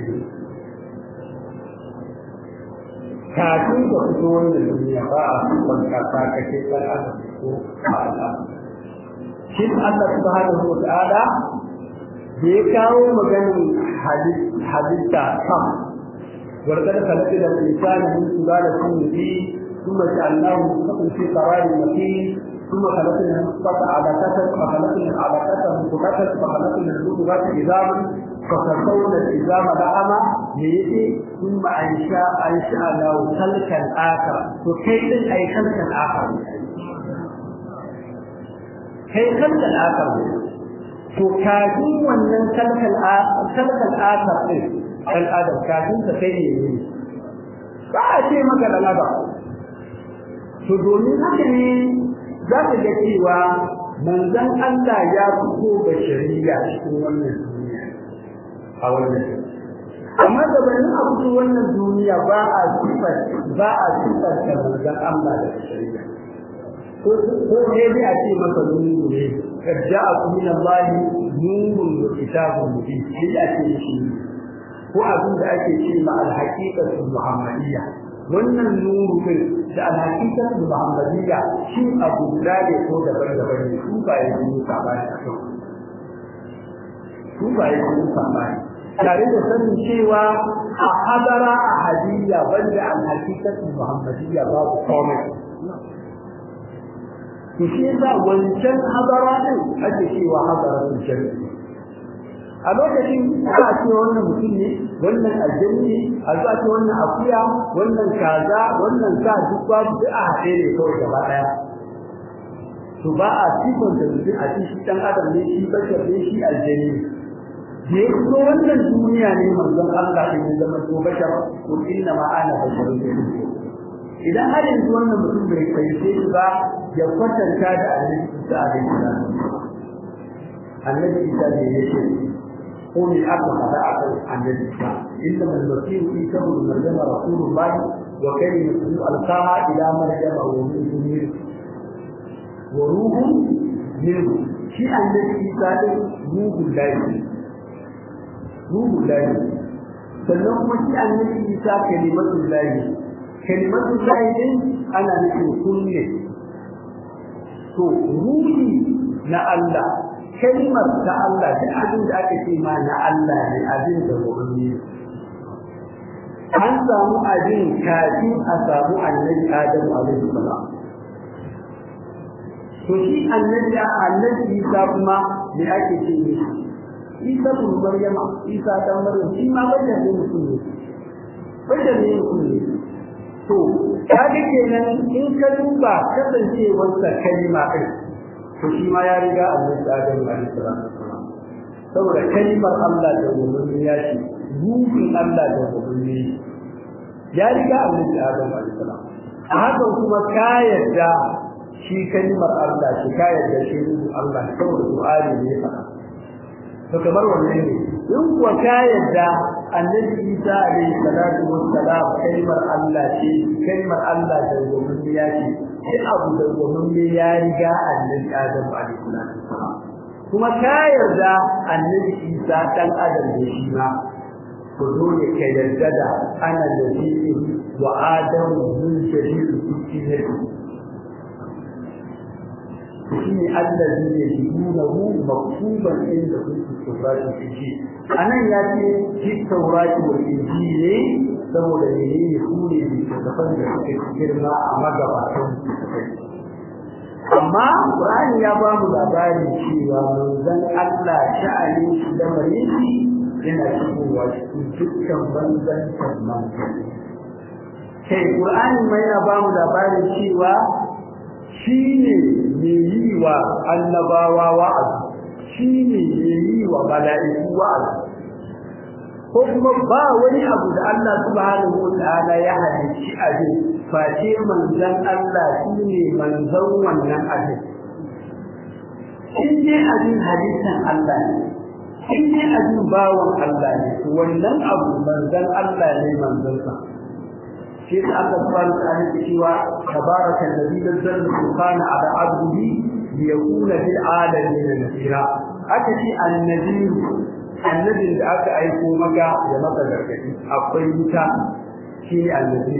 kafin da fito wannan duniya ba a kuma kasa kake ɗan adam ko ala shi Allah subhanahu wa ta'ala da ya kawo maganin halitta sam warkar kalati da insani min sulalatin min ثم جعلناه مستقيم في قرار مكين ثم خلقنا النطفة علقة فخلقنا العلقة مضغة فخلقنا المضغة عظاما فكسونا العظام لحما ليجي ثم أنشاء أنشأناه خلقا آخر وكيف أي خلقا آخر كي خلقا آخر to kafin wannan kalkal kalkal akar din dan adam kafin ka kai ne ba a ce maka dan adam to domin haka ne za ka ga cewa manzon Allah ya fito da shari'a cikin wannan duniya a wannan amma da bayan a fito wannan duniya ba a sifar ba a sifar da manzon Allah da shari'a ko ko ne dai a ce masa nuru ne kad ja'a min Allah nurun wa kitabun mubin sai a ce shi ko abin da ake ce ma al-haqiqatu muhammadiyya wannan nuru din da al-haqiqatu muhammadiyya shi abu da ne ko daban-daban ne su ba yi su sabani su ba yi su sabani tare da sanin cewa a hadara a hadiyya banda al-haqiqatu muhammadiyya babu komai to shi yasa wancan hadara din ake cewa hadaratul jannah a lokacin za a ce wannan mutum ne wannan aljanni ne a za a ce wannan akuya wannan kaza wannan sa duk babu duk a haɗe ne kawai gaba ɗaya to ba a sifon da mutum a ci shi ɗan adam ne shi bashar ne shi aljanni da ya fito wannan duniya ne manzon Allah ne ya zama to bashar ko inna ma ana basharun ne idan har yanzu wannan mutum bai fahimce shi ba ya kwatanta da annabi Isa alaihi salam annabi Isa ne ya ce قل أبو خدعة عن الإسلام إنما المسيح عيسى بن مريم رسول الله وكلمة ألقاها إلى مريم وروح منه وروح منه شيء عن عيسى روح الله روح الله sannan kuma shi annabi Isa kalimatul lahi kalimatul lahi din ana nufin kunne to ruhi na Allah kalmar ta Allah da abin da aka ce ma na Allah ne abin da wani an samu abin kafin a samu annabi Adam alaihi salam to shi annabi annabi Isa kuma me ake ce ne Isa bin Maryam Isa dan Maryam shi ma bayyana ne mutum ne bayyana ne mutum ne to kaga kenan in ka duba kasancewar sa kalma ɗin to shi ma ya riga annabi Adam alaihi salam saboda kalmar Allah da gumin ya ce ruhin Allah da gumin ya riga annabi Adam alaihi salam a haka kuma ka yarda shi kalmar Allah shi ka yarda shi ruhin Allah saboda Qur'ani ne fa to kamar wannan ne in kuwa ka yarda annabi Isa alaihi salatu wassalam kalmar Allah ce kalmar Allah da gumin ya ce duk abu da gwamnati ya riga annabi Adam alaihi salam kuma ka yarda annabi Isa dan Adam ne shi ma to dole ka yarda da ana da shi wa Adam min shadid kulliyati shi ne allazi ne yunahu maktuban inda kuntu taurati fi anan ya ce fi taurati wal injili saboda menene su ne littattafan da suka girma a magabatan amma Qur'ani ya ba mu labarin cewa manzon Allah sha'ani shi da marisi yana shigowa cikin dukkan banzan manzon kai Qur'ani mai ya ba mu labarin cewa shi ne mai yi wa annabawa wa'azi shi ne mai yi wa mala'iku wa'azi ko kuma ba wani abu da Allah subhanahu wataala ya halicci abin face manzon Allah shine manzon wannan abin in dai abin halittan Allah ne in dai abin bawan Allah ne wannan abu manzon Allah ne manzon sa shi da Allah subhanahu wataala ya cewa tabaraka alladhi nazzala al-furqana ala 'abdihi liyakuna lil 'alamin nadhira aka ce annabi annabin da aka aiko maka da maka gargadi akwai wuta shi ne annabi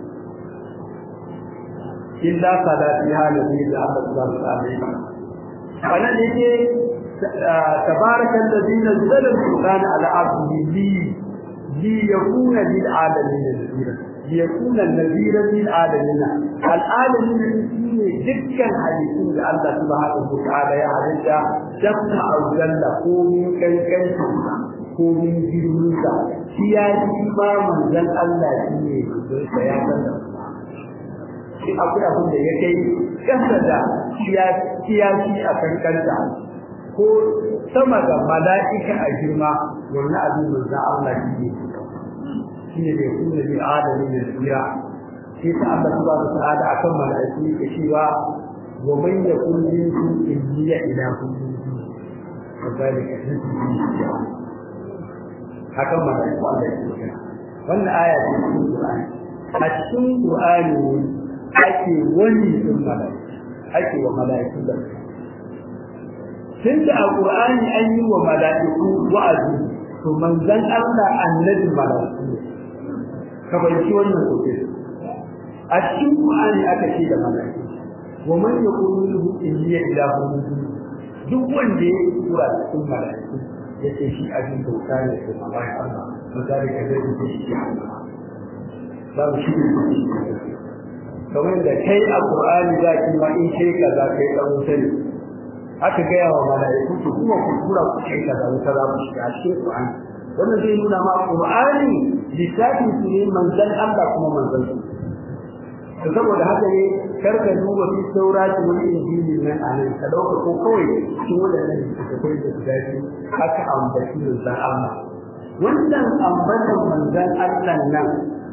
illa salati halabi da Allah subhanahu wa ta'ala wannan yake tabaraka alladhi nazzala al-qur'ana ala 'abdihi li li yakuna lil 'alamin nadhira li yakuna nadhira lil 'alamin al-'alamin shine dukkan hadisin da Allah subhanahu wa ta'ala ya halitta dabna auzalla ko min kankanta ko min girminsa shi ya ji ba manzon Allah shi ne don sa ya san da shi akwai abin da ya kai kasa da kiyashi a kankanta ko sama da mala'ika a girma wannan abin manzo Allah shi ne shine da kuma bi adami ne tsira sai ta Allah subhanahu wa ta'ala akan mala'iku yake cewa wa man yakun minkum illa ila kulli kazalika nasibi akan mala'iku Allah ya ce wannan aya ce cikin Qur'ani a cikin Qur'ani ake wani din mala'iku ake wa mala'iku da tunda a Qur'ani an yi wa mala'iku wa'azi to manzon Allah annabi mala'iku ka bayyana wannan koke a cikin Qur'ani aka ce da mala'iku wa man yaqulu lahu inni ilahu duk wanda ya kura cikin mala'iku yace shi abin bauta ne ko bayan Allah misali ka zai yi shi ba shi ne kamar da kai a Qur'ani za ki ma in kai kaza kai dan wuta ne aka gaya wa mala'iku su kuma ku kura ku kai kaza wuta za ku shiga cikin Qur'ani wannan zai nuna ma Qur'ani lissafi su ne manzon Allah kuma manzon su saboda haka ne karka duba fi saurati wani injili nan a nan ka dauka ko kawai cikin wadannan littattafai da su dace aka ambaci manzon Allah wannan ambatan manzon Allah nan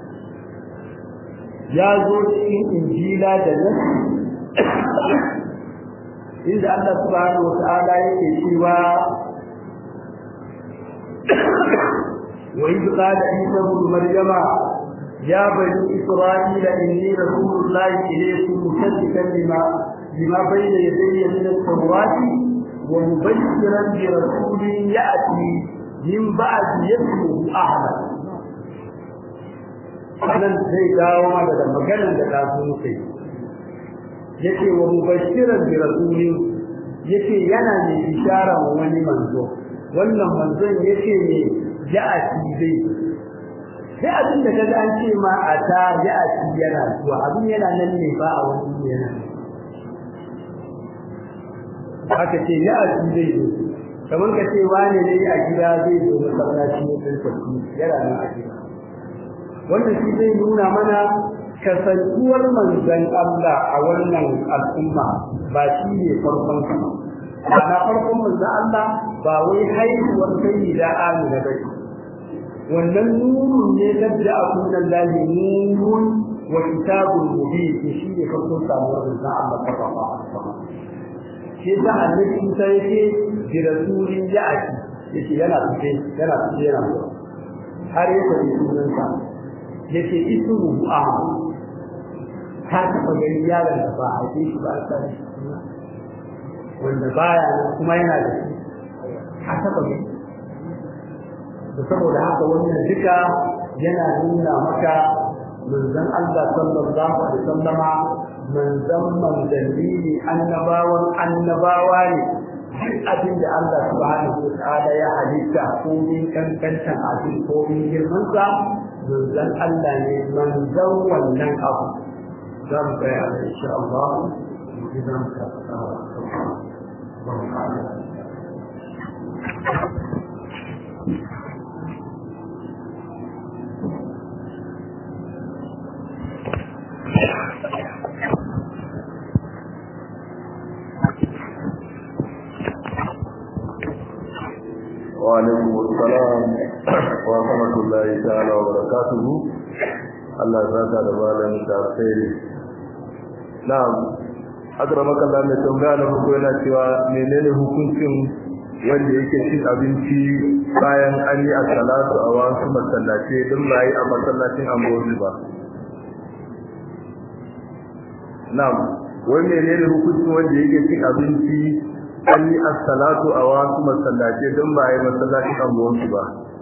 ya zo cikin injila da nasi inda Allah subhanahu wa ta'ala yake cewa wa idh qala isa ibn maryama ya bani isra'ila inni rasulullahi ilaykum musaddiqan lima lima bayna yadayya min at-taurati wa mubashiran bi rasulin ya'ti min ba'di ismihi ahmad nan zai dawo mana da maganar da ta zo kai yace wa mubashiran bi rasulin yace yana ne bishara wa wani manzo wannan manzon yace ne ja'ati zai sai abin da kaga an ce ma ata ja'ati yana zuwa abin yana nan ne ba a wani yana haka ce ja'ati zai zo kamar ka ce wani ne a gida zai zo masallaci ne sai tafi yana nan a gida wannan shi zai nuna mana kasantuwar manzon Allah a wannan al'umma ba shi ne farkon sa ba na farkon manzon Allah ba wai haihuwar sai da amina ba wannan nurun ne ladda akunan lahi nurun wa kitabun mubin shi ne farkon samuwar manzon Allah sallallahu alaihi wasallam shi da annabi Isa yake bi rasulin ya'ti yake yana fice yana fice yana har ya tafi sunan sa yake ismu Ahmad ka taɓa ganin yaron da ba a haife shi ba a sani wanda baya nan kuma yana da shi ka taɓa gani da saboda haka wannan duka yana nuna maka manzon Allah sallallahu alaihi wasallama manzon manzanni ne annabawan annabawa ne duk abin da Allah subhanahu wa ta'ala ya halitta ko min kankantan abin ko min girman sa manzon Allah ne manzon wannan abu za mu tsaya da insha Allah idan ka وعليكم السلام ورحمة الله تعالى وبركاته الله زاد دبالا خير na'am akramaka Allah mai tambaya na farko yana cewa menene hukuncin wanda yake cin abinci bayan an yi as-salatu a wasu masallaci din ba yi a masallacin ambozi ba na'am wai menene hukuncin wanda yake cin abinci an yi as-salatu a wasu masallaci din ba yi masallacin ambozi ba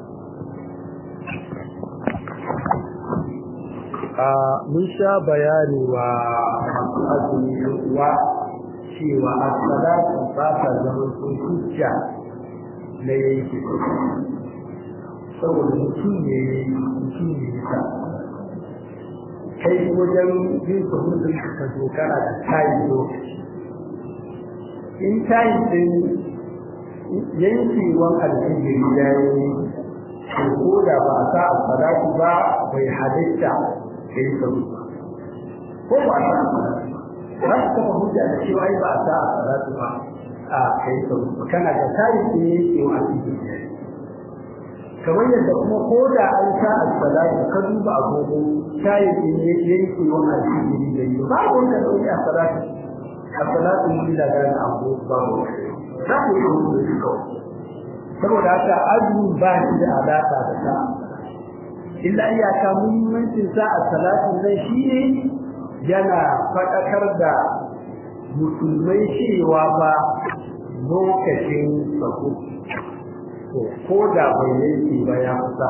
a mun sha bayani wa azumi wa cewa as-salatu ba ta zama sun hujja na yanki saboda mutum ne mutum ne ta kai wajen yin sahudin ka dogara da tayin lokaci in tayin din yankewan alfijiri ya yi ko da ba a sa as-salatu ba bai halitta kai sabu ko ba ta za su kafa hujja da cewa ai ba ta salatu ba a kai sau kana da tayi ne yake wa cikin kamar yadda kuma ko da an sa as-salatu ka duba agogo tayi ne yake wa cikin da yi ba wanda da wani as-salatu as-salatu mun da ga agogo ba mu za ku yi rubutu shi kawai saboda haka azumi ba shi da alaka da ta illa iyaka muhimmancin sa as-salatu zai shi ne yana faɗakar da musulmai cewa ba lokacin sako to ko da bai yanke ba ya kusa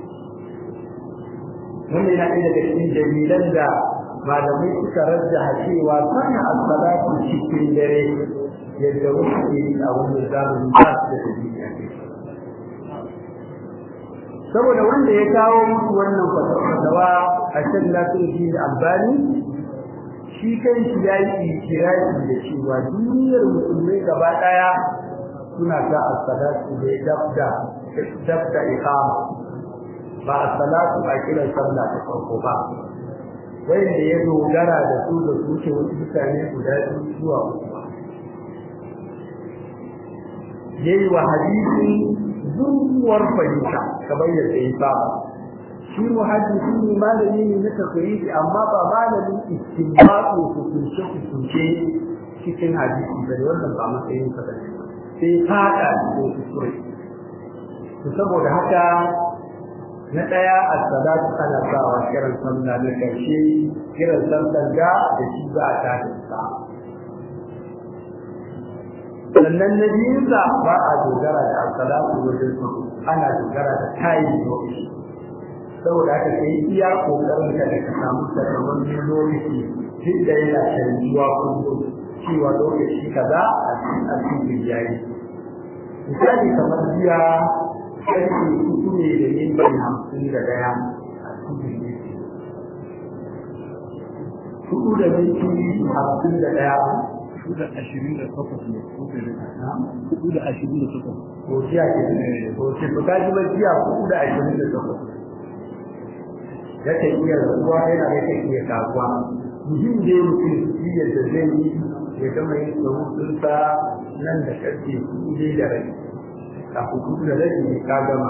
wannan yana ɗaya daga cikin dalilan da malamai suka rajjaha cewa sana as-salatu cikin dare yadda wasu ke yi a wannan zamani ba su da dalili saboda wanda ya kawo musu wannan fatawa a shan lafiya albani shi kan shi ya yi ikirari da cewa duniyar musulmai gaba daya suna sa as-salatu da dabda dabda iqama ba as-salatu a kiran sallah ta farko ba wanda ya dogara da su da su ke wasu mutane guda biyu zuwa uku yayi wa hadisi zuwar fahimta kamar yadda ya saba shi muhaddisi ne malami ne na takriri amma ba malamin istinbatu hukunce hukunce cikin hadisi ba da wannan ba matsayin sa ba sai fada cikin kuskure to saboda haka na daya as-salatu ana sawa kiran sallah na karshe kiran sallar da da shi za a tada sa sannan na biyunsa ba a dogara da as-salatu wajen ana dogara da tayin lokaci saboda haka kai iya kokarin ka da ka samu sakamakon lokaci duk da yana canjuwa kullum cewa lokaci kaza a cikin yayi misali kamar jiya karfe uku ne da minti hamsin da daya a cikin hudu da minti hamsin da daya hudu da ashirin da takwas ne hudu da ashirin da takwas ko jiya ke ko ce to kaji ba jiya hudu da ashirin da takwas yake iya zuwa yana yake iya kasuwa muhim da mutum shi yadda zai yi ya gama yin tsohonsa nan da karfe kuɗi da rai a kuɗi da rai ne ka gama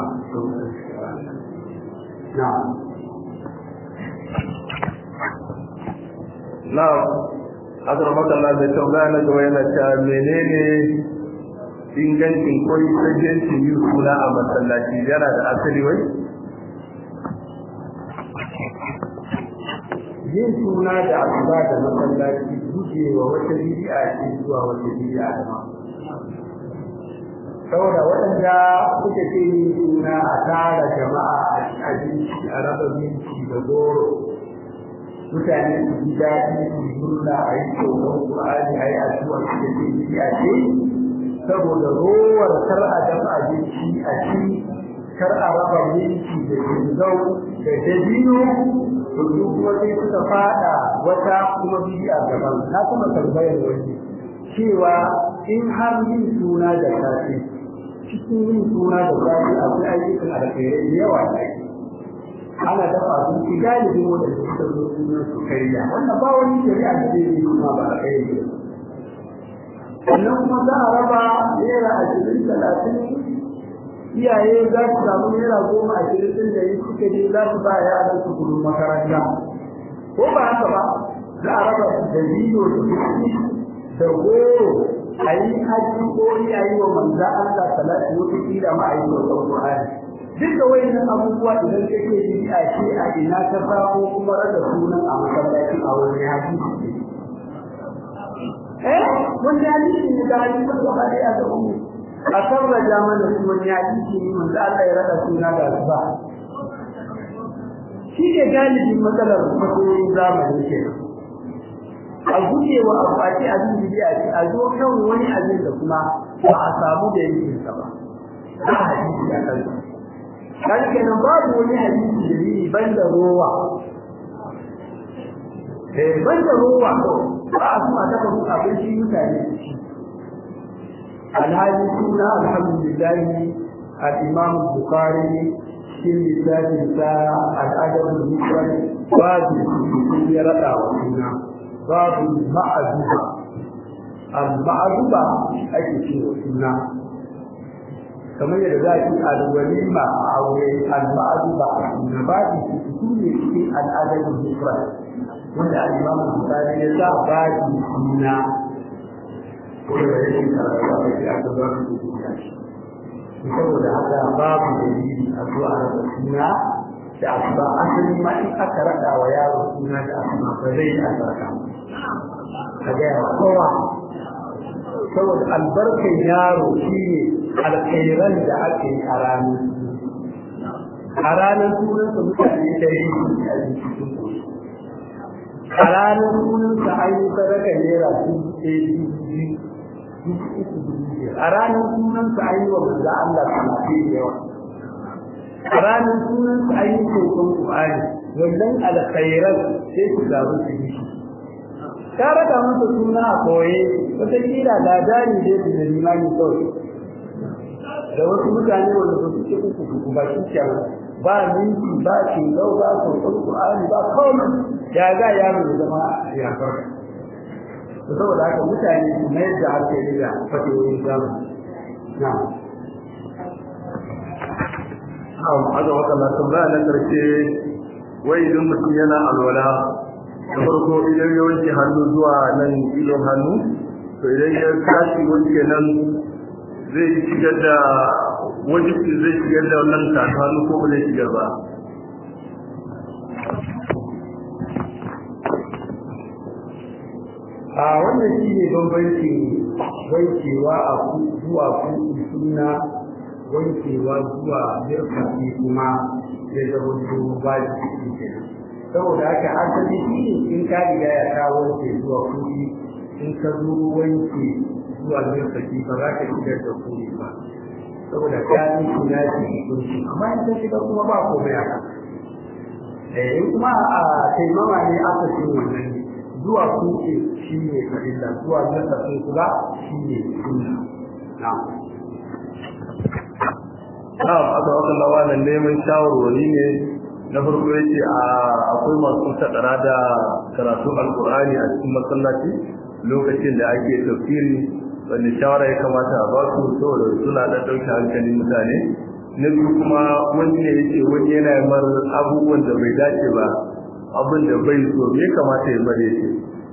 na na akar makalla da tambaya na gaba yana cewa menene ingancin koyi sajencin yi suna a masallaci yana da asali wai yin suna da asuba da masallaci gujewa wata bid'a ce zuwa wata bid'a da ma saboda waɗanda suka ce yin suna a tara jama'a a ci abinci a raba minti da goro mutane su ji daɗi su yi murna a yi tsoron ƙur'ani a yi addu'a su da ce bid'a ce saboda rowar kar a dafa abinci a ci kar a raba minti da jingau da dabino to su kuma sai suka fada wata kuma bid'a gaban na kuma tambayar wani cewa in har yin suna da safe cikin yin suna da safe akwai ayyukan alkhairai da yawa da ake ana dafa abinci galibin wadanda suka zo suna su karya wannan ba wani shari'a da zai yi kuma ba a kai ne sannan kuma za a raba naira ashirin talatin iyaye za su samu naira goma ashirin ɗin da yi suka je za su ba yaran su kudin makaranta ko ba haka ba za a raba da biyo da kuɗi da goro a yi hajji ko a yi wa manza Allah salatu wata kila ma a yi wa Qur'ani duk da wayannan abubuwa idan kake yi a ce a ina ka samu kuma rada sunan a masallaci a wani hadisi eh wani hadisi ne da hadisi ba ba da ya ga ummu a sarraja mana su wani hadisi ne manzo Allah ya rada suna da ba shi ne galibin matsalar masoyin zamani ke a guje wa amfani abin da ya ce a zo kan wani abin da kuma ba a samu da yin sa ba ba hadisi a kan kan kenan babu wani hadisi da yi banda rowa eh banda rowa to ba a kuma dafa abinci mutane su ci alhaji suna alhamdulillah al-imam bukhari cikin littafin sa al-adab al-mufrad babu ya rada wa suna babu ma'azuba al-ma'azuba ake cewa suna kamar yadda za a ci al-walima a aure al-ma'azuba na baɗi su ne cikin al'adar hikra wanda al-imam al-bukhari ya sa baɗi suna ko da yake karatu a cikin aka zo su saboda haka babu dalili a zuwa rasa suna da asuba asali ma in aka raɗa wa yaro suna da asuba ba zai yi albarka ka gaya wa kowa saboda albarkan yaro shi ne alkhairan da ake yi a ranar a ranar sunansa mutane da yi a cikin a ranar sunansa an yi sadaka naira dubu ɗaya dubu biyu dubu uku dubu biyar a ranar sunansa an yi wa manzo Allah talatin da yawa a ranar sunansa an yi kokon Qur'ani wannan alkhairan sai su zaru su yi shi ka raka masa suna a koye wata kila da dani dai da limani kawai da wasu mutane wanda ba su ce uku uku ba shi kenan ba minti ba shingau ba kokon Qur'ani ba komai ya ga yaro ya zama ya farka saboda haka mutane su mai da hankali da fatoyin zamani na'am Na'am, aka waka na tambaya na karshe wai idan mutum yana alwala da farko idan ya wanke hannu zuwa nan ilon hannu to idan ya tashi wanke nan zai shigar da wajibi zai shigar da wannan tafi hannu ko ba zai shigar ba a wannan shi ne bambancin wankewa a zuwa kuɗi suna wankewa zuwa mirkafi kuma ya zama zuwa ba shi ke saboda haka asali shi ne in ka riga ya ka wanke zuwa kuɗi in ka zo wanke zuwa mirkafi ba za ka shigar da kuɗi ba saboda ka yi suna shi kunshi amma in ka shiga kuma ba komai haka eh in kuma a taimama ne aka ce wannan zuwa kuɗi shi ne farilla zuwa mirkafin kula shi ne sunna na'am na'am aka waka lawa nan neman shawarwari ne na farko yace a akwai masu sadara da karatu alqur'ani a cikin masallaci lokacin da ake tafsiri wanda shawara ya kamata a basu saboda suna da dauke hankalin mutane na biyu kuma wani ne yace wani yana mar abubuwan da bai dace ba abin da bai so me kamata ya bare shi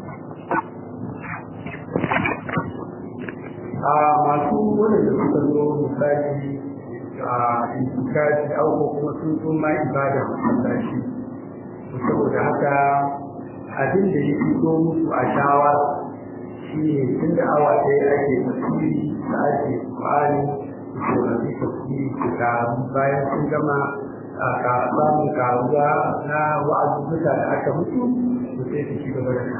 a masu wanda suka zo misali a intikafi auko kuma sun sun ma ibada masallaci saboda haka abin da ya fito musu a shawar shi ne tun da awa ɗaya ake tafsiri da ake ƙwari da rabi tafsiri su taru bayan sun gama a samun karuwa na wa'azuzzuka da aka mutu su sai su ci gaba da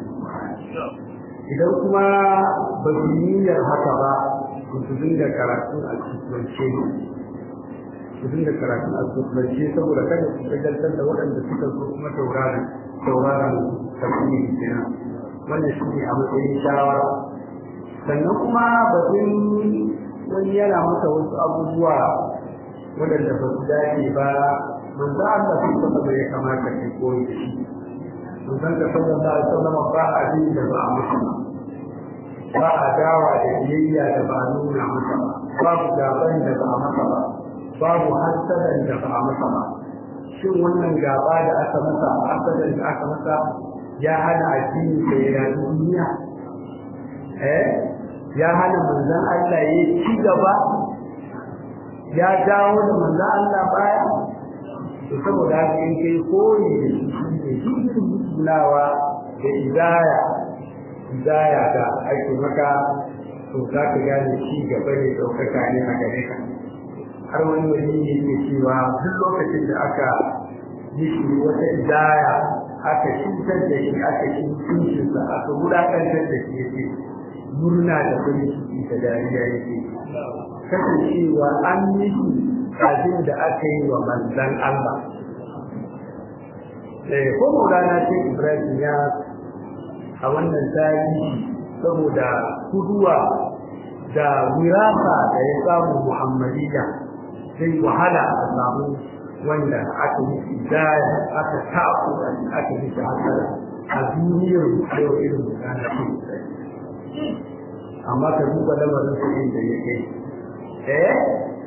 idan kuma ba su niyyar haka ba su dinga karatu a cikin su dinga karatu a cikin saboda kada su shagaltar da waɗanda suka zo kuma tauraron tauraron tafsiri kenan wannan shi ne a matsayin shawara sannan kuma batun wani yana masa wasu abubuwa waɗanda ba su dace ba manzo Allah sun saba da ya kamata kai koyi da shi manzon ka sallallahu alaihi wasallam ba abin da ba a masa ba ba a dawa da biyayya da ba a nuna masa ba babu gaban da ba a masa ba babu hasadan da ba a masa ba shin wannan gaba da aka masa hasadan da aka masa ya hana addini da ya rayu duniya eh ya hana manzon Allah ya ci gaba ya dawo da manzon Allah baya to saboda haka in kai koyi da shi ne dukkan musulawa da idaya idaya da ake maka to za ka gane shi gaba ne ɗaukaka ne a gare ka har wani wani ne ke cewa duk lokacin da aka yi shi wata idaya aka cutar da shi aka shi mutuncinsa aka wulaƙantar da shi yake murna da farin ciki da dariya yake kasancewa an yi shi abin da aka yi wa manzan Allah eh ko Maulana ce Ibrahim ya a wannan tarihi saboda kuduwa da wirasa da ya samu Muhammadiyya sai wahala a samu wanda aka yi hidaya aka tafi aka yi shahara a duniyar yau irin da na amma ka duba lamarin sa inda ya kai eh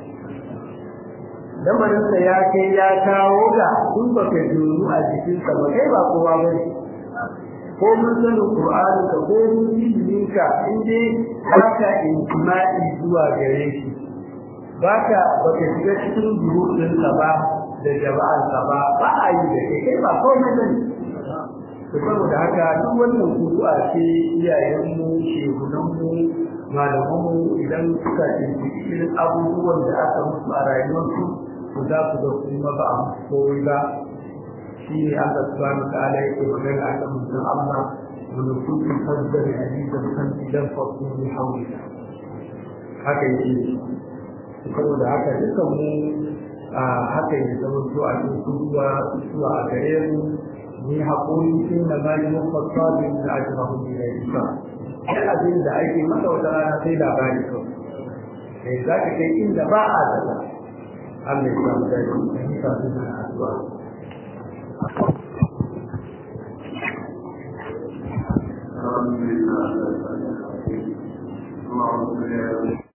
lamarin sa ya kai ya kawo ga in baka juru a jikin sa ba kai ba kowa ba ne ko mun sani qur'ani ka ko mun ilimin ka in dai baka intima'i zuwa gare shi baka baka shiga cikin jurudin sa ba da jama'ar sa ba ba a yi da kai kai ba komai bane to saboda haka duk wannan kudu'a ce iyayenmu shehunanmu malamanmu idan suka tuntuɓi irin abubuwan da aka musu a rayuwarsu to za su ga kuma ba a musu komai ba shi ne Allah subhanahu wa ta'ala yake magana a kan mutum Allah wani kudin fadda da hadisan kan idan fasu ne hauri haka yake saboda haka dukan mu a haka ya zama to a cikin kuduwa zuwa a gare mu ni haƙuri sun da bayan mafasarin da ake mahimmi da isa sai abin da ake masa wata rana sai labari kawai sai za ka kai inda ba a zata Allah ya samu daji da nisa su da addu'a Alhamdulillah.